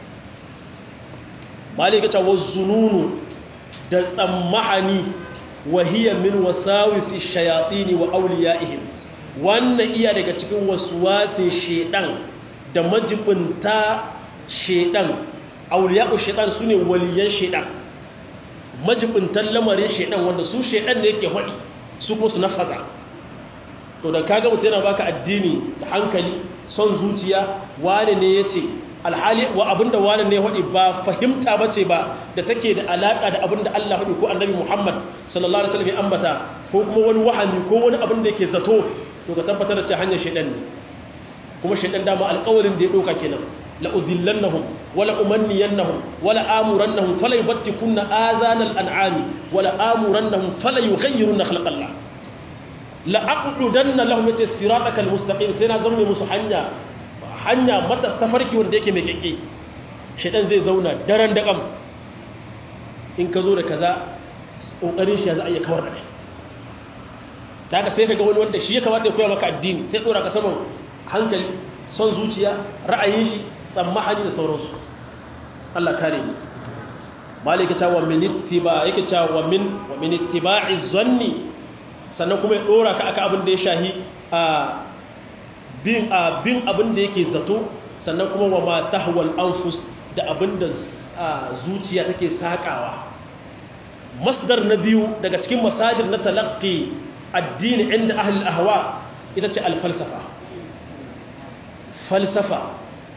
malika cewa zununu da tsammahani wahiyar min wasawisi shayatini wa auliya'ihim wannan iya daga cikin wasuwasin shedan da majibinta shedan auliya'u shedan su ne waliyan shedan majibintan lamarin shedan wanda su shedan da yake haɗi su kuma su nafaza to da kaga mutum yana baka addini da hankali son zuciya wane ne ya ce alhali wa abinda wane ne haɗi ba fahimta ba ce ba da take da alaƙa da abinda Allah haɗi ko annabi Muhammad sallallahu alaihi wasallam ya ambata ko kuma wani wahami ko wani abin da yake zato to ka tabbatar da cewa hanyar shaidan ne kuma shaidan dama alƙawarin da ya ɗauka kenan la udillannahum wala umanniyannahum wala amurannahum fala yubattikunna azanal an'ami wala amurannahum fala yughayyirunna khalqallah la'aqudanna lahum yace siratakal mustaqim sai na zama musu hanya hanya mata tafarki wanda yake mai kekke shedan zai zauna daren da kam in ka zo da kaza kokarin shi za a iya kawar da kai daga sai kaga wani wanda shi ya kamata ya koya maka addini sai dora ka saman hankali son zuciya ra'ayin shi tsammahani da sauransu Allah kare ni malika ta wa min ittiba yake ta wa min wa min ittiba'i zanni sannan kuma ya dora ka aka abin da ya shahi a bin abin abin da yake zato sannan kuma wa ma tahwal anfus da abin da zuciya take sakawa masdar na biyu daga cikin masajir na talaqqi addini inda ahli ahwa ita ce al-falsafa falsafa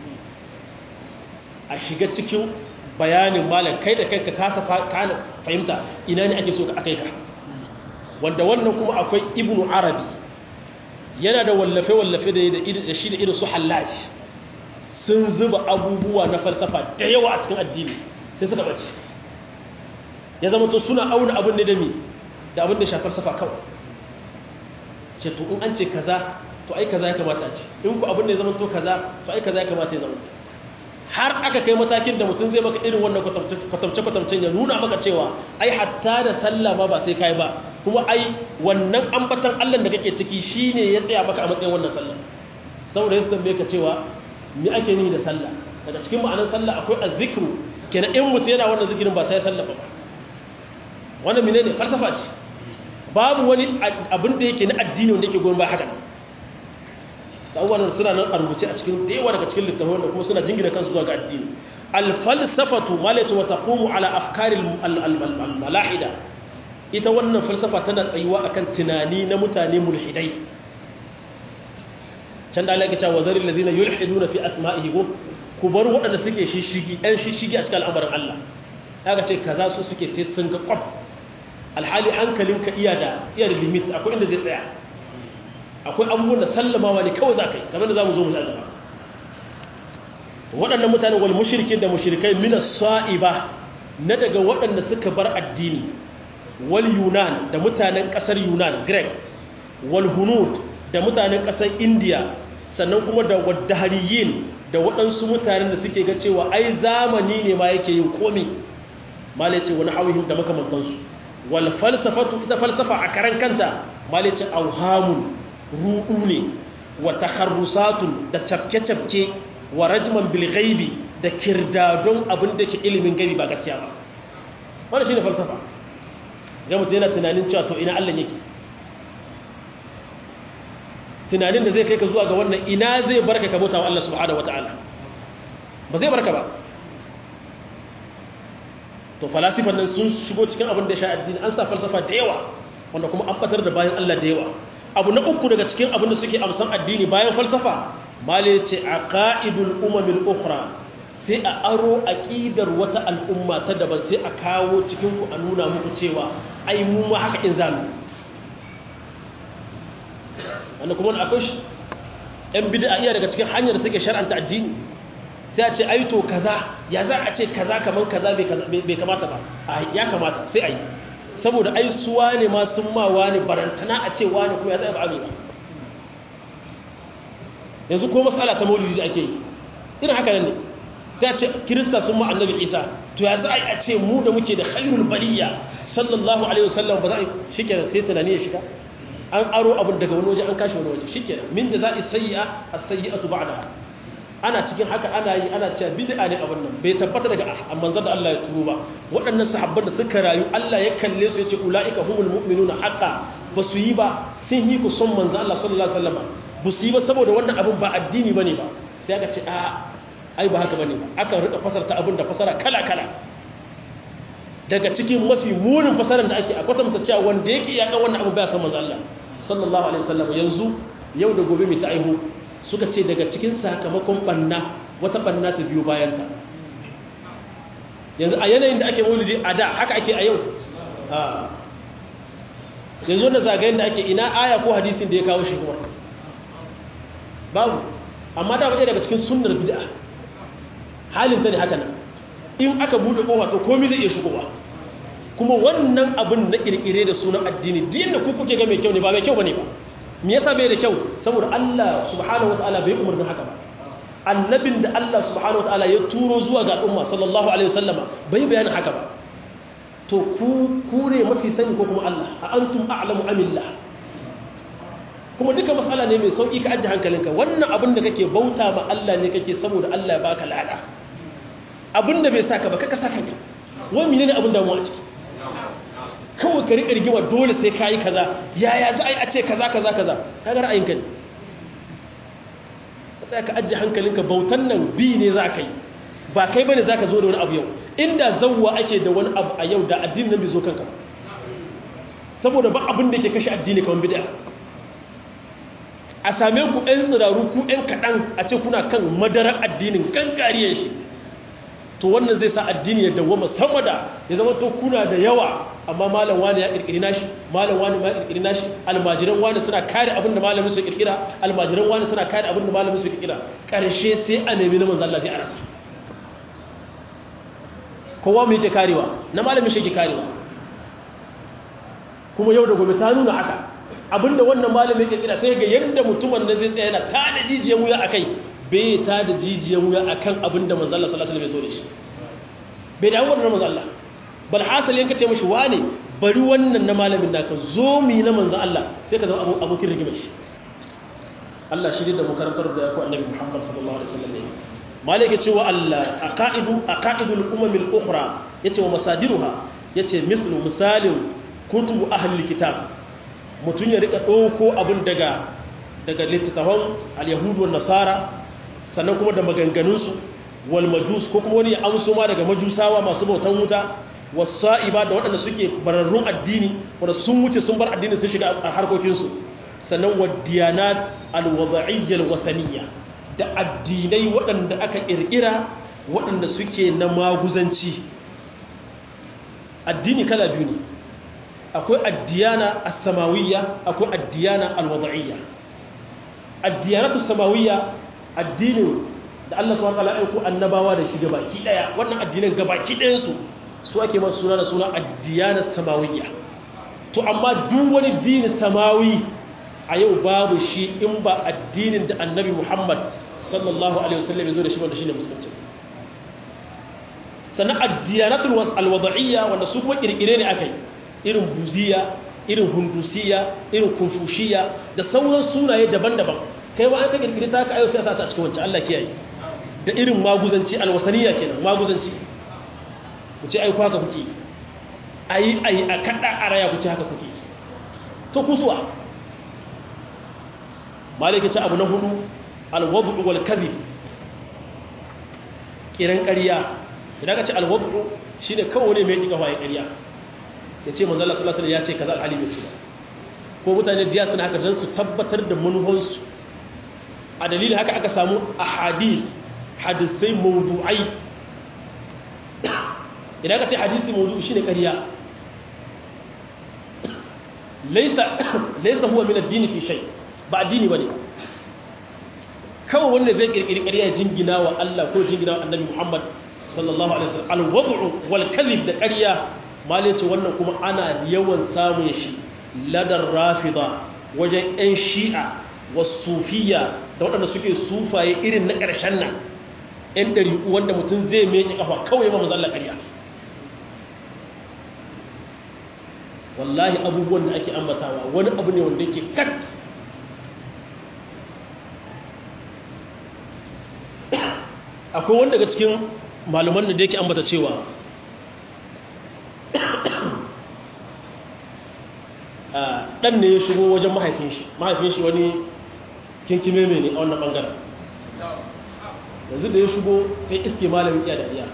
a shiga cikin bayanin malam kai da kai ka kasa fahimta ina ne ake so ka akai ka wanda wannan kuma akwai ibnu arabi yana da wallafe-wallafe da shi da irin su hallaji sun zuba abubuwa na falsafa da yawa a cikin addini sai suka ɓace ya zama to suna auna abin da dami da abin da shafar falsafa kawai ce to in an ce kaza to ai kaza ya kamata a ce in ku abin da ya zama to kaza to ai kaza ya kamata ya zama to har aka kai matakin da mutum zai maka irin wannan kwatamce-kwatamcen ya nuna maka cewa ai hatta da sallah ma ba sai kai ba kuma ai wannan ambatan Allah da kake ciki shine ya tsaya maka a matsayin wannan sallah saboda yasu tambaye ka cewa me ake nihi da sallah daga cikin ma'anar sallah akwai azzikru kenan in mutum yana wannan zikirin ba sai sallah ba wannan menene falsafa ce babu wani abin da yake na addini wanda yake goyon ba haka abubuwan suna nan a rubuce a cikin da yawa daga cikin littafin da kuma suna jingina kansu zuwa ga addini alfalsafatu malaitu wa taqumu ala afkari malahida ita wannan falsafa tana tsayuwa akan tunani na mutane mulhidai can da Allah ya ce wa zaril ladina yulhiduna fi asma'ihi ku bar waɗanda suke shishigi ɗan shishigi a cikin al'amarin Allah aka ce kaza su suke sai sun ga kwam alhali hankalinka iya da iya da limit akwai inda zai tsaya akwai abubuwan da sallamawa ne kawai za ka yi kamar da za mu zo mu zaɗa ba waɗannan mutane wal mushrikin da mushrikai min sa'iba na daga waɗanda suka bar addini wal yunan da mutanen ƙasar yunan grek wal hunud da mutanen ƙasar india sannan kuma da waddahariyin da waɗansu mutanen da suke ga cewa ai zamani ne ma yake yin komi mala ce wani hauhim da makamantansu wal falsafatu ita falsafa a karan kanta mala ce auhamun ruɗu ne wa takharrusatun da cafke-cafke wa rajman bil ghaibi da kirdadon abin da ke ilimin gaibi ba gaskiya ba wannan shine falsafa ga mutum yana tunanin cewa to ina Allah yake tunanin da zai kai ka zuwa ga wannan ina zai barka ka bauta wa Allah subhanahu wataala ba zai barka ba to falasifan nan sun shigo cikin abin da ya sha addini an sa falsafa da yawa wanda kuma an batar da bayan Allah da yawa abu na uku daga cikin abin da suke amsan addini bayan falsafa male ce a ka'idul umamil ukhra sai a aro aqidar wata al'umma ta daban sai a kawo cikin ku a nuna muku cewa ai mu ma haka in zamu wanda kuma akwai shi yan bid'a iya daga cikin hanyar da suke shar'anta addini sai a ce ai to kaza ya za a ce kaza kaman kaza bai kamata ba ya kamata sai a yi saboda ai suwa ne ma sun ma wani barantana a ce wani kuma ya zai ba ba yanzu ko matsala ta maulidi da ake yi irin haka nan ne sai a ce kirista sun ma annabi isa to ya za a ce mu da muke da khairul baliya sallallahu alaihi wasallam ba za a shi kenan sai tunani ya shiga an aro abin daga wani waje an kashi wani waje shi kenan min da za a sayya a sayyatu ba'da ana cikin haka ana yi ana cewa bid'a ne abin nan bai tabbata daga manzon da Allah ya turo ba waɗannan sahabban da suka rayu Allah ya kalle su ya ce ulaika humul mu'minuna haqqan ba su yi ba sun yi ku son manzon Allah sallallahu alaihi wasallam ba su yi ba saboda wannan abin ba addini bane ba sai aka ce a ai ba haka bane ba aka rika fasarta abin da fasara kala kala daga cikin mafi munin fasaran da ake a kwatanta cewa wanda yake yakan wannan abu ba san manzon Allah sallallahu alaihi wasallam yanzu yau da gobe mai ta aihu suka ce daga cikin sakamakon banna wata banna ta biyo bayanta yanzu a yanayin da ake maulidi a da haka ake a yau yanzu wanda zagayen da ake ina aya ko hadisin da ya kawo shi kuma babu amma da ɗaya daga cikin sunnar bid'a halin ta ne haka nan in aka buɗe ƙofa to komai zai iya shigowa kuma wannan abin na ƙirƙire da sunan addini diyan da ku kuke ga mai kyau ne ba mai kyau ba ne ba me yasa bai da kyau saboda Allah subhanahu wataala bai umarni haka ba annabin da Allah subhanahu wataala ya turo zuwa ga al'umma sallallahu alaihi wasallama bai bayani haka ba to ku kure mafi sani ko kuma Allah a antum a'lamu amillah kuma duka mas'ala ne mai sauki ka ajiye hankalinka wannan abin da kake bauta ma Allah ne kake saboda Allah ya baka lada abin da bai saka ba kaka saka kanka wani menene abin da mu a ciki kawai ka riƙa rigima dole sai ka yi kaza yaya za a yi a ce kaza kaza kaza ka ga ra'ayinka ne ka tsaya ka ajiye hankalinka bautan nan bi ne za ka yi ba kai bane za ka zo da wani abu yau inda zauwa ake da wani abu a yau da addini nan bai zo kanka ba saboda ba abin da ke kashe addini kamar bid'a a same ku ɗan tsiraru ku ɗan kaɗan a ce kuna kan madarar addinin gangariyar shi to wannan zai sa addini ya dawwama sama da ya zama to kuna da yawa amma malam wani ya kirkiri nashi malam wani ma ya kirkiri nashi almajiran wani suna kare abin da malamin su kirkira almajiran wani suna kare abin da malamin su kirkira karshe sai a nemi na manzo Allah sai a rasa kowa mu yake karewa na malamin shi yake karewa kuma yau da gobe ta nuna haka abinda wannan malamin kirkira sai ga yadda mutumin da zai tsaya yana tada jijiyan wuya akai bai ta da jijiyan wuya akan abin da manzo Allah sallallahu alaihi wasallam ya so da shi bai da wannan manzo Allah bal hasali yanka ce mishi wane bari wannan na malamin naka zo mi na manzo Allah sai ka zama abokin rigimar shi Allah shirye da mu karantar da ku annabi Muhammad sallallahu alaihi wasallam ne malaka cewa Allah aqaidu aqaidul umam al ukhra yace wa masadiruha yace mislu misalin kutubu ahli kitab mutun ya rika dauko abin daga daga littattafan al-yahudu wan nasara sannan kuma da maganganunsu wal majus ko kuma wani ya amso ma daga majusawa masu bautan wuta wasa'iba da waɗanda suke bararrun addini wanda sun wuce sun bar addini sun shiga a harkokinsu sannan wadiyanat alwada'iyya alwathaniya da addinai waɗanda aka ƙirƙira waɗanda suke na maguzanci addini kala biyu ne akwai addiyana as-samawiyya akwai addiyana al-wad'iyya addiyanatu samawiyya addinin da Allah subhanahu wa ta'ala ya aiko annabawa da shi gabaki daya wannan addinan gabaki ɗayan su su ake masu suna da suna addiyana samawiyya to amma duk wani dini samawi a yau babu shi in ba addinin da annabi Muhammad sallallahu alaihi wasallam ya zo da shi wanda shine musulunci sannan addiyanatul alwada'iyya wanda su kuma kirkire ne akai irin buziya irin hundusiya irin konfushiya da sauran sunaye daban-daban kai ma an ka kirkire ta ka ayo sai sa ta cikin wancan Allah kiyaye da irin maguzanci alwasaniya kenan maguzanci ku ce ai haka kuke ayi ayi a kada araya ku ce haka kuke to kusuwa malaka ce abu na hudu alwadu wal kadhib kiran ƙarya idan ka ce alwadu shine kawai ne mai kika waye ƙarya yace manzo Allah sallallahu alaihi wasallam ya ce kaza alhali bai ce ko mutane jiya suna haka dan su tabbatar da manuhansu a dalilin haka aka samu ahadith hadisai mawdu'ai idan ka ce hadisi mawdu'i shine ƙarya laysa laysa huwa min ad-din fi shay ba addini bane kawai wanda zai kirkiri ƙarya jingina wa Allah ko jingina wa Annabi Muhammad sallallahu alaihi wasallam al-wad'u wal kadhib da ƙarya malai ce wannan kuma ana yawan samun shi ladar rafida wajen 'yan shi'a wasufiya da waɗanda suke sufaye irin na ƙarshen nan 'yan ɗari wanda mutum zai meki ƙafa kawai ma mazalla ƙarya wallahi abubuwan da ake ambatawa wani abu ne wanda yake kat akwai wanda daga cikin malaman da yake ambata cewa ɗan ne ya shigo wajen mahaifin shi mahaifin shi wani kinkime mai ne a wannan ɓangaren yanzu da ya shigo sai iske malamin iya da iya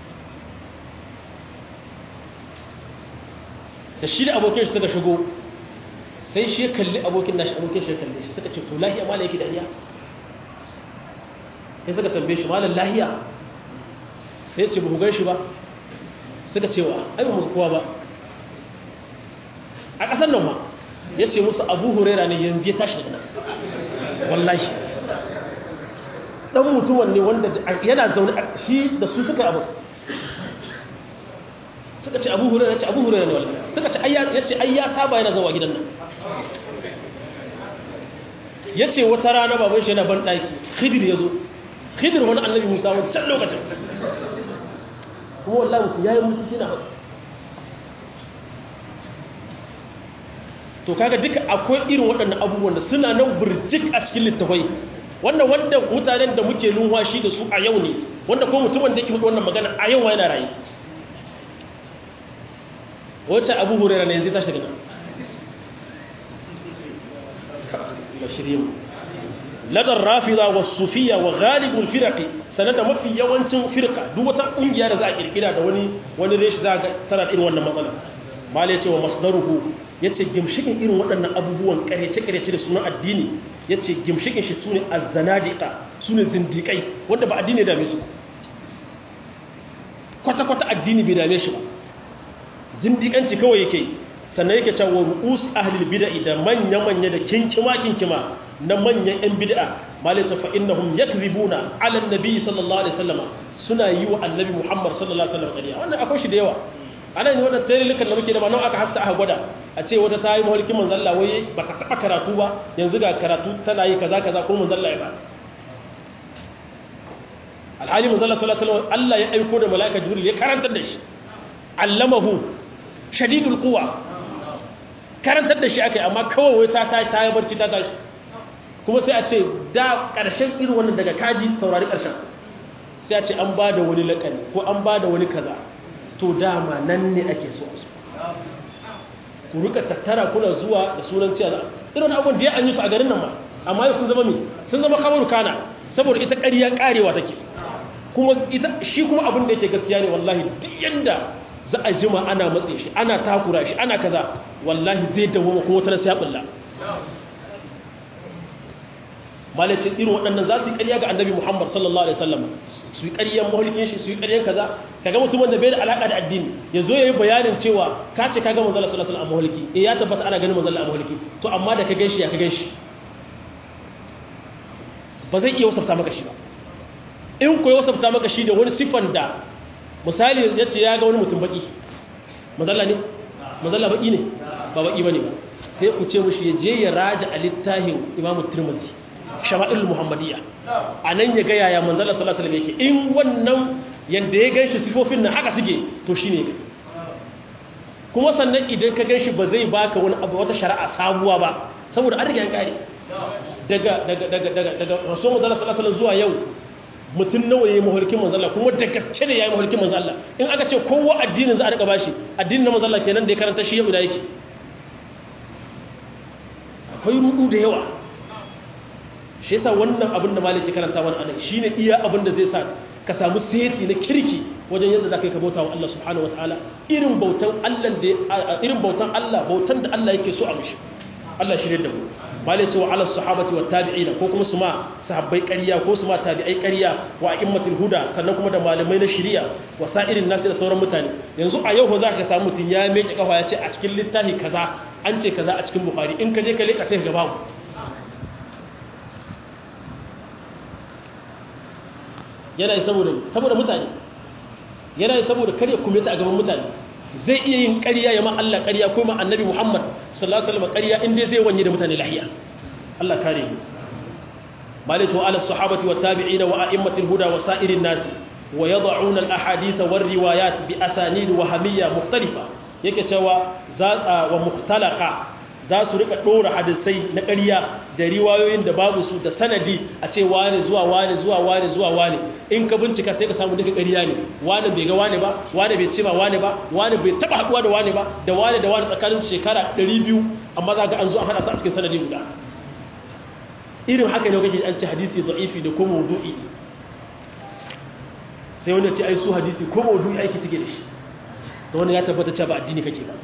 da shi da abokin shi suka shigo sai shi ya kalli abokin nashi abokin shi ya kalli shi suka ce to lahiya malam yake da iya sai suka tambaye shi malam lahiya sai ya ce ba ku gan shi ba suka cewa ai ba mu kowa ba a ƙasar nan ma ya ce musu abu huraira ne yanzu ya tashi daga nan wallahi ɗan mutuwan ne wanda yana zaune a shi da su suka abu suka ce abu huraira ya ce abu huraira ne wallahi suka ce ya ce ai ya saba yana zauwa gidan nan ya ce wata rana baban shi yana ban ɗaki khidir ya zo khidir wani annabi musa wancan lokacin kuma wallahi mutum ya yi musu shi na hau to kaga duka akwai irin waɗannan abubuwan da suna nan burjik a cikin littafai wanda wanda mutanen da muke lunwashi da su a yau ne wanda ko mutumin da yake faɗi wannan magana a yau yana rayu wacce abu hurera ne yanzu ta shiga nan bashirin ladar rafida wa sufiya wa ghalibul firaqi sanar da mafi yawancin firqa duk wata kungiya da za a kirkira da wani wani reshi za ga tana irin wannan matsala mal ya ce wa masdaruhu yace gimshikin irin waɗannan abubuwan karece karece da sunan addini yace gimshikin shi sune azzanadiqa sune zindiqai wanda ba addini da su kwata kwata addini bai dame shi ba zindiƙanci kawai yake sannan yake cewa ru'us ahlil bid'a da manya manya da kinkima kinkima na manyan yan bid'a malaka fa innahum yakdhibuna ala annabi sallallahu alaihi wasallam suna yi wa annabi muhammad sallallahu alaihi wasallam ƙarya wannan akwai shi da yawa ana ne wannan tarihikan da muke da ba nan aka haska aka gwada a ce wata ta yi mahalkin manzon Allah wai baka taba karatu ba yanzu ga karatu tana yi kaza kaza ko manzon Allah ya ba alhali manzon Allah sallallahu alaihi wasallam Allah ya aiko da malaika jibril ya karantar da shi allamahu shadidul quwa karantar da shi akai amma kawai wai ta tashi ta yi barci ta tashi kuma sai a ce da ƙarshen irin wannan daga kaji saurari ƙarshen sai a ce an ba da wani laƙani ko an ba da wani kaza to dama nan ne ake so su ku rika tattara kuna zuwa da sunan cewa irin abubuwan da ya an yi su a garin nan ma amma yau sun zama mi sun zama kamar kana saboda ita ƙarya ƙarewa take kuma ita shi kuma abin da yake gaskiya ne wallahi duk yanda za a jima ana matse shi ana takura shi ana kaza wallahi zai dawo kuma wata sai ya bulla malacin irin waɗannan za su yi ƙarya ga annabi muhammad sallallahu alaihi wasallam su yi ƙaryan mahulkin shi su yi ƙaryan kaza kaga mutumin da bai da alaƙa da addini ya zo ya yi bayanin cewa ka ce ka ga manzala sallallahu alaihi wasallam a mahulki eh ya tabbata ana ganin manzala a mahulki to amma da ka gan shi ya ka gan shi ba zai iya wasafta maka shi ba in ko ya wasafta maka shi da wani siffan da misali ya ce ya ga wani mutum baki manzala ne manzala baki ne ba baki ba ne ba sai ku ce mushi ya je ya raja a littafin imamu tirmidhi shama'il muhammadiyya a nan ya gaya ya manzala sallallahu alaihi yake in wannan yadda ya ganshi sifofin nan haka suke to shine kuma sannan idan ka ganshi ba zai baka wani abu wata shari'a sabuwa ba saboda an riga an kare daga daga daga daga daga rasul manzala sallallahu alaihi zuwa yau mutum nawa yayi mahulkin manzala kuma da gaske ne yayi mahulkin manzala in aka ce kowa addinin za a rika bashi addinin na manzala kenan da ya karanta shi yau da yake akwai rudu da yawa shi yasa wannan abin da maliki karanta wani anan shine iya abin da zai sa ka samu seti na kirki wajen yadda zaka yi ka bauta wa Allah subhanahu wataala irin bautan Allah da irin bautan Allah bautan da Allah yake so a mishi Allah shirye da mu malai cewa ala sahabati wa tabi'ina ko kuma su ma sahabbai ƙarya ko su ma tabi'ai ƙarya wa a'immatul huda sannan kuma da malamai na shari'a wa sa'irin nasi da sauran mutane yanzu a yau za ka samu mutum ya meke kafa ya ce a cikin littafi kaza an ce kaza a cikin bukhari in ka je ka leka sai ka ga babu yana yi saboda saboda mutane yana yi saboda karya kuma ta a gaban mutane zai iya yin ƙarya ya ma Allah ƙarya ko ma annabi Muhammad sallallahu alaihi wasallam ƙarya inda zai wanye da mutane lahiya Allah kare mu malaka wa ala sahabati wa tabi'ina wa a'immatil huda wa sa'irin nas wa yad'una al ahadith war riwayat bi asanid wa hamiyya mukhtalifa yake cewa za wa mukhtalaqa za su rika ɗora hadisai na ƙarya da riwayoyin da babu su da sanadi a ce wane zuwa wane zuwa wane zuwa wane in ka bincika sai ka samu duka ƙarya ne wane bai ga wane ba wane bai ce ma wane ba wane bai taɓa haɗuwa da wane ba da wane da wane tsakanin shekara 200 amma za ga an zo an haɗa su a cikin sanadi guda irin haka ne kake an ce hadisi da'ifi da ko mawdu'i sai wanda ce ai su hadisi ko mawdu'i aiki suke da shi to wannan ya tabbata cewa ba addini kake ba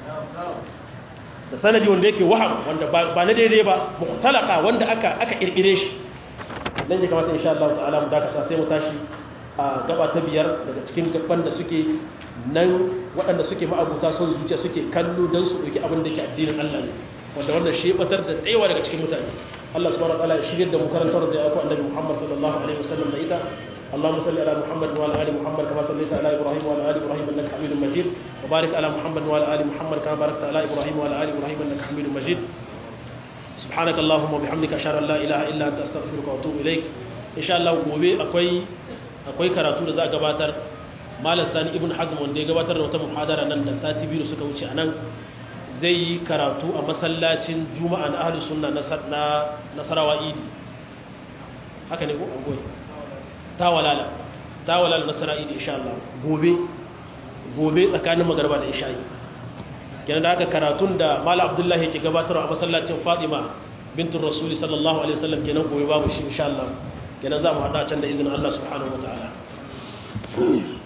da sanadi wanda yake waham wanda ba na daidai ba mukhtalaka wanda aka aka kirkire shi dan je kamata insha Allah ta'ala mu dakata sai mu tashi a gaba ta biyar daga cikin gaban da suke nan waɗanda suke ma'abuta son zuciya suke kallo dan su dauki abin da yake addinin Allah ne wanda wannan shi batar da tsayawa daga cikin mutane Allah subhanahu wa ta'ala ya shirye da mu karantar da ya ku annabi Muhammad sallallahu alaihi wasallam da ita اللهم صل على محمد وعلى ال محمد كما صليت على ابراهيم وعلى ال ابراهيم انك حميد مجيد وبارك على محمد وعلى ال محمد كما باركت على ابراهيم وعلى ال ابراهيم انك حميد مجيد سبحانك اللهم وبحمدك اشهد ان لا اله الا انت استغفرك واتوب اليك ان شاء الله gobe akwai akwai karatu da za a gabatar malam sani ibn hazm wanda ya gabatar da wata muhadara nan da sati biyu suka wuce anan zai yi karatu a masallacin juma'a na ahlus sunna na nasarawa idi haka ne ko gobe tawalala tawalala na sara'id insha Allah gobe gobe tsakanin magarba da isha'i kenan da haka karatun da mala abdullahi yake gabatarwa a masallacin fatima bintun rasuli sallallahu alaihi wasallam kenan gobe babu shi insha Allah kenan za mu haɗa can da izinin Allah subhanahu wataala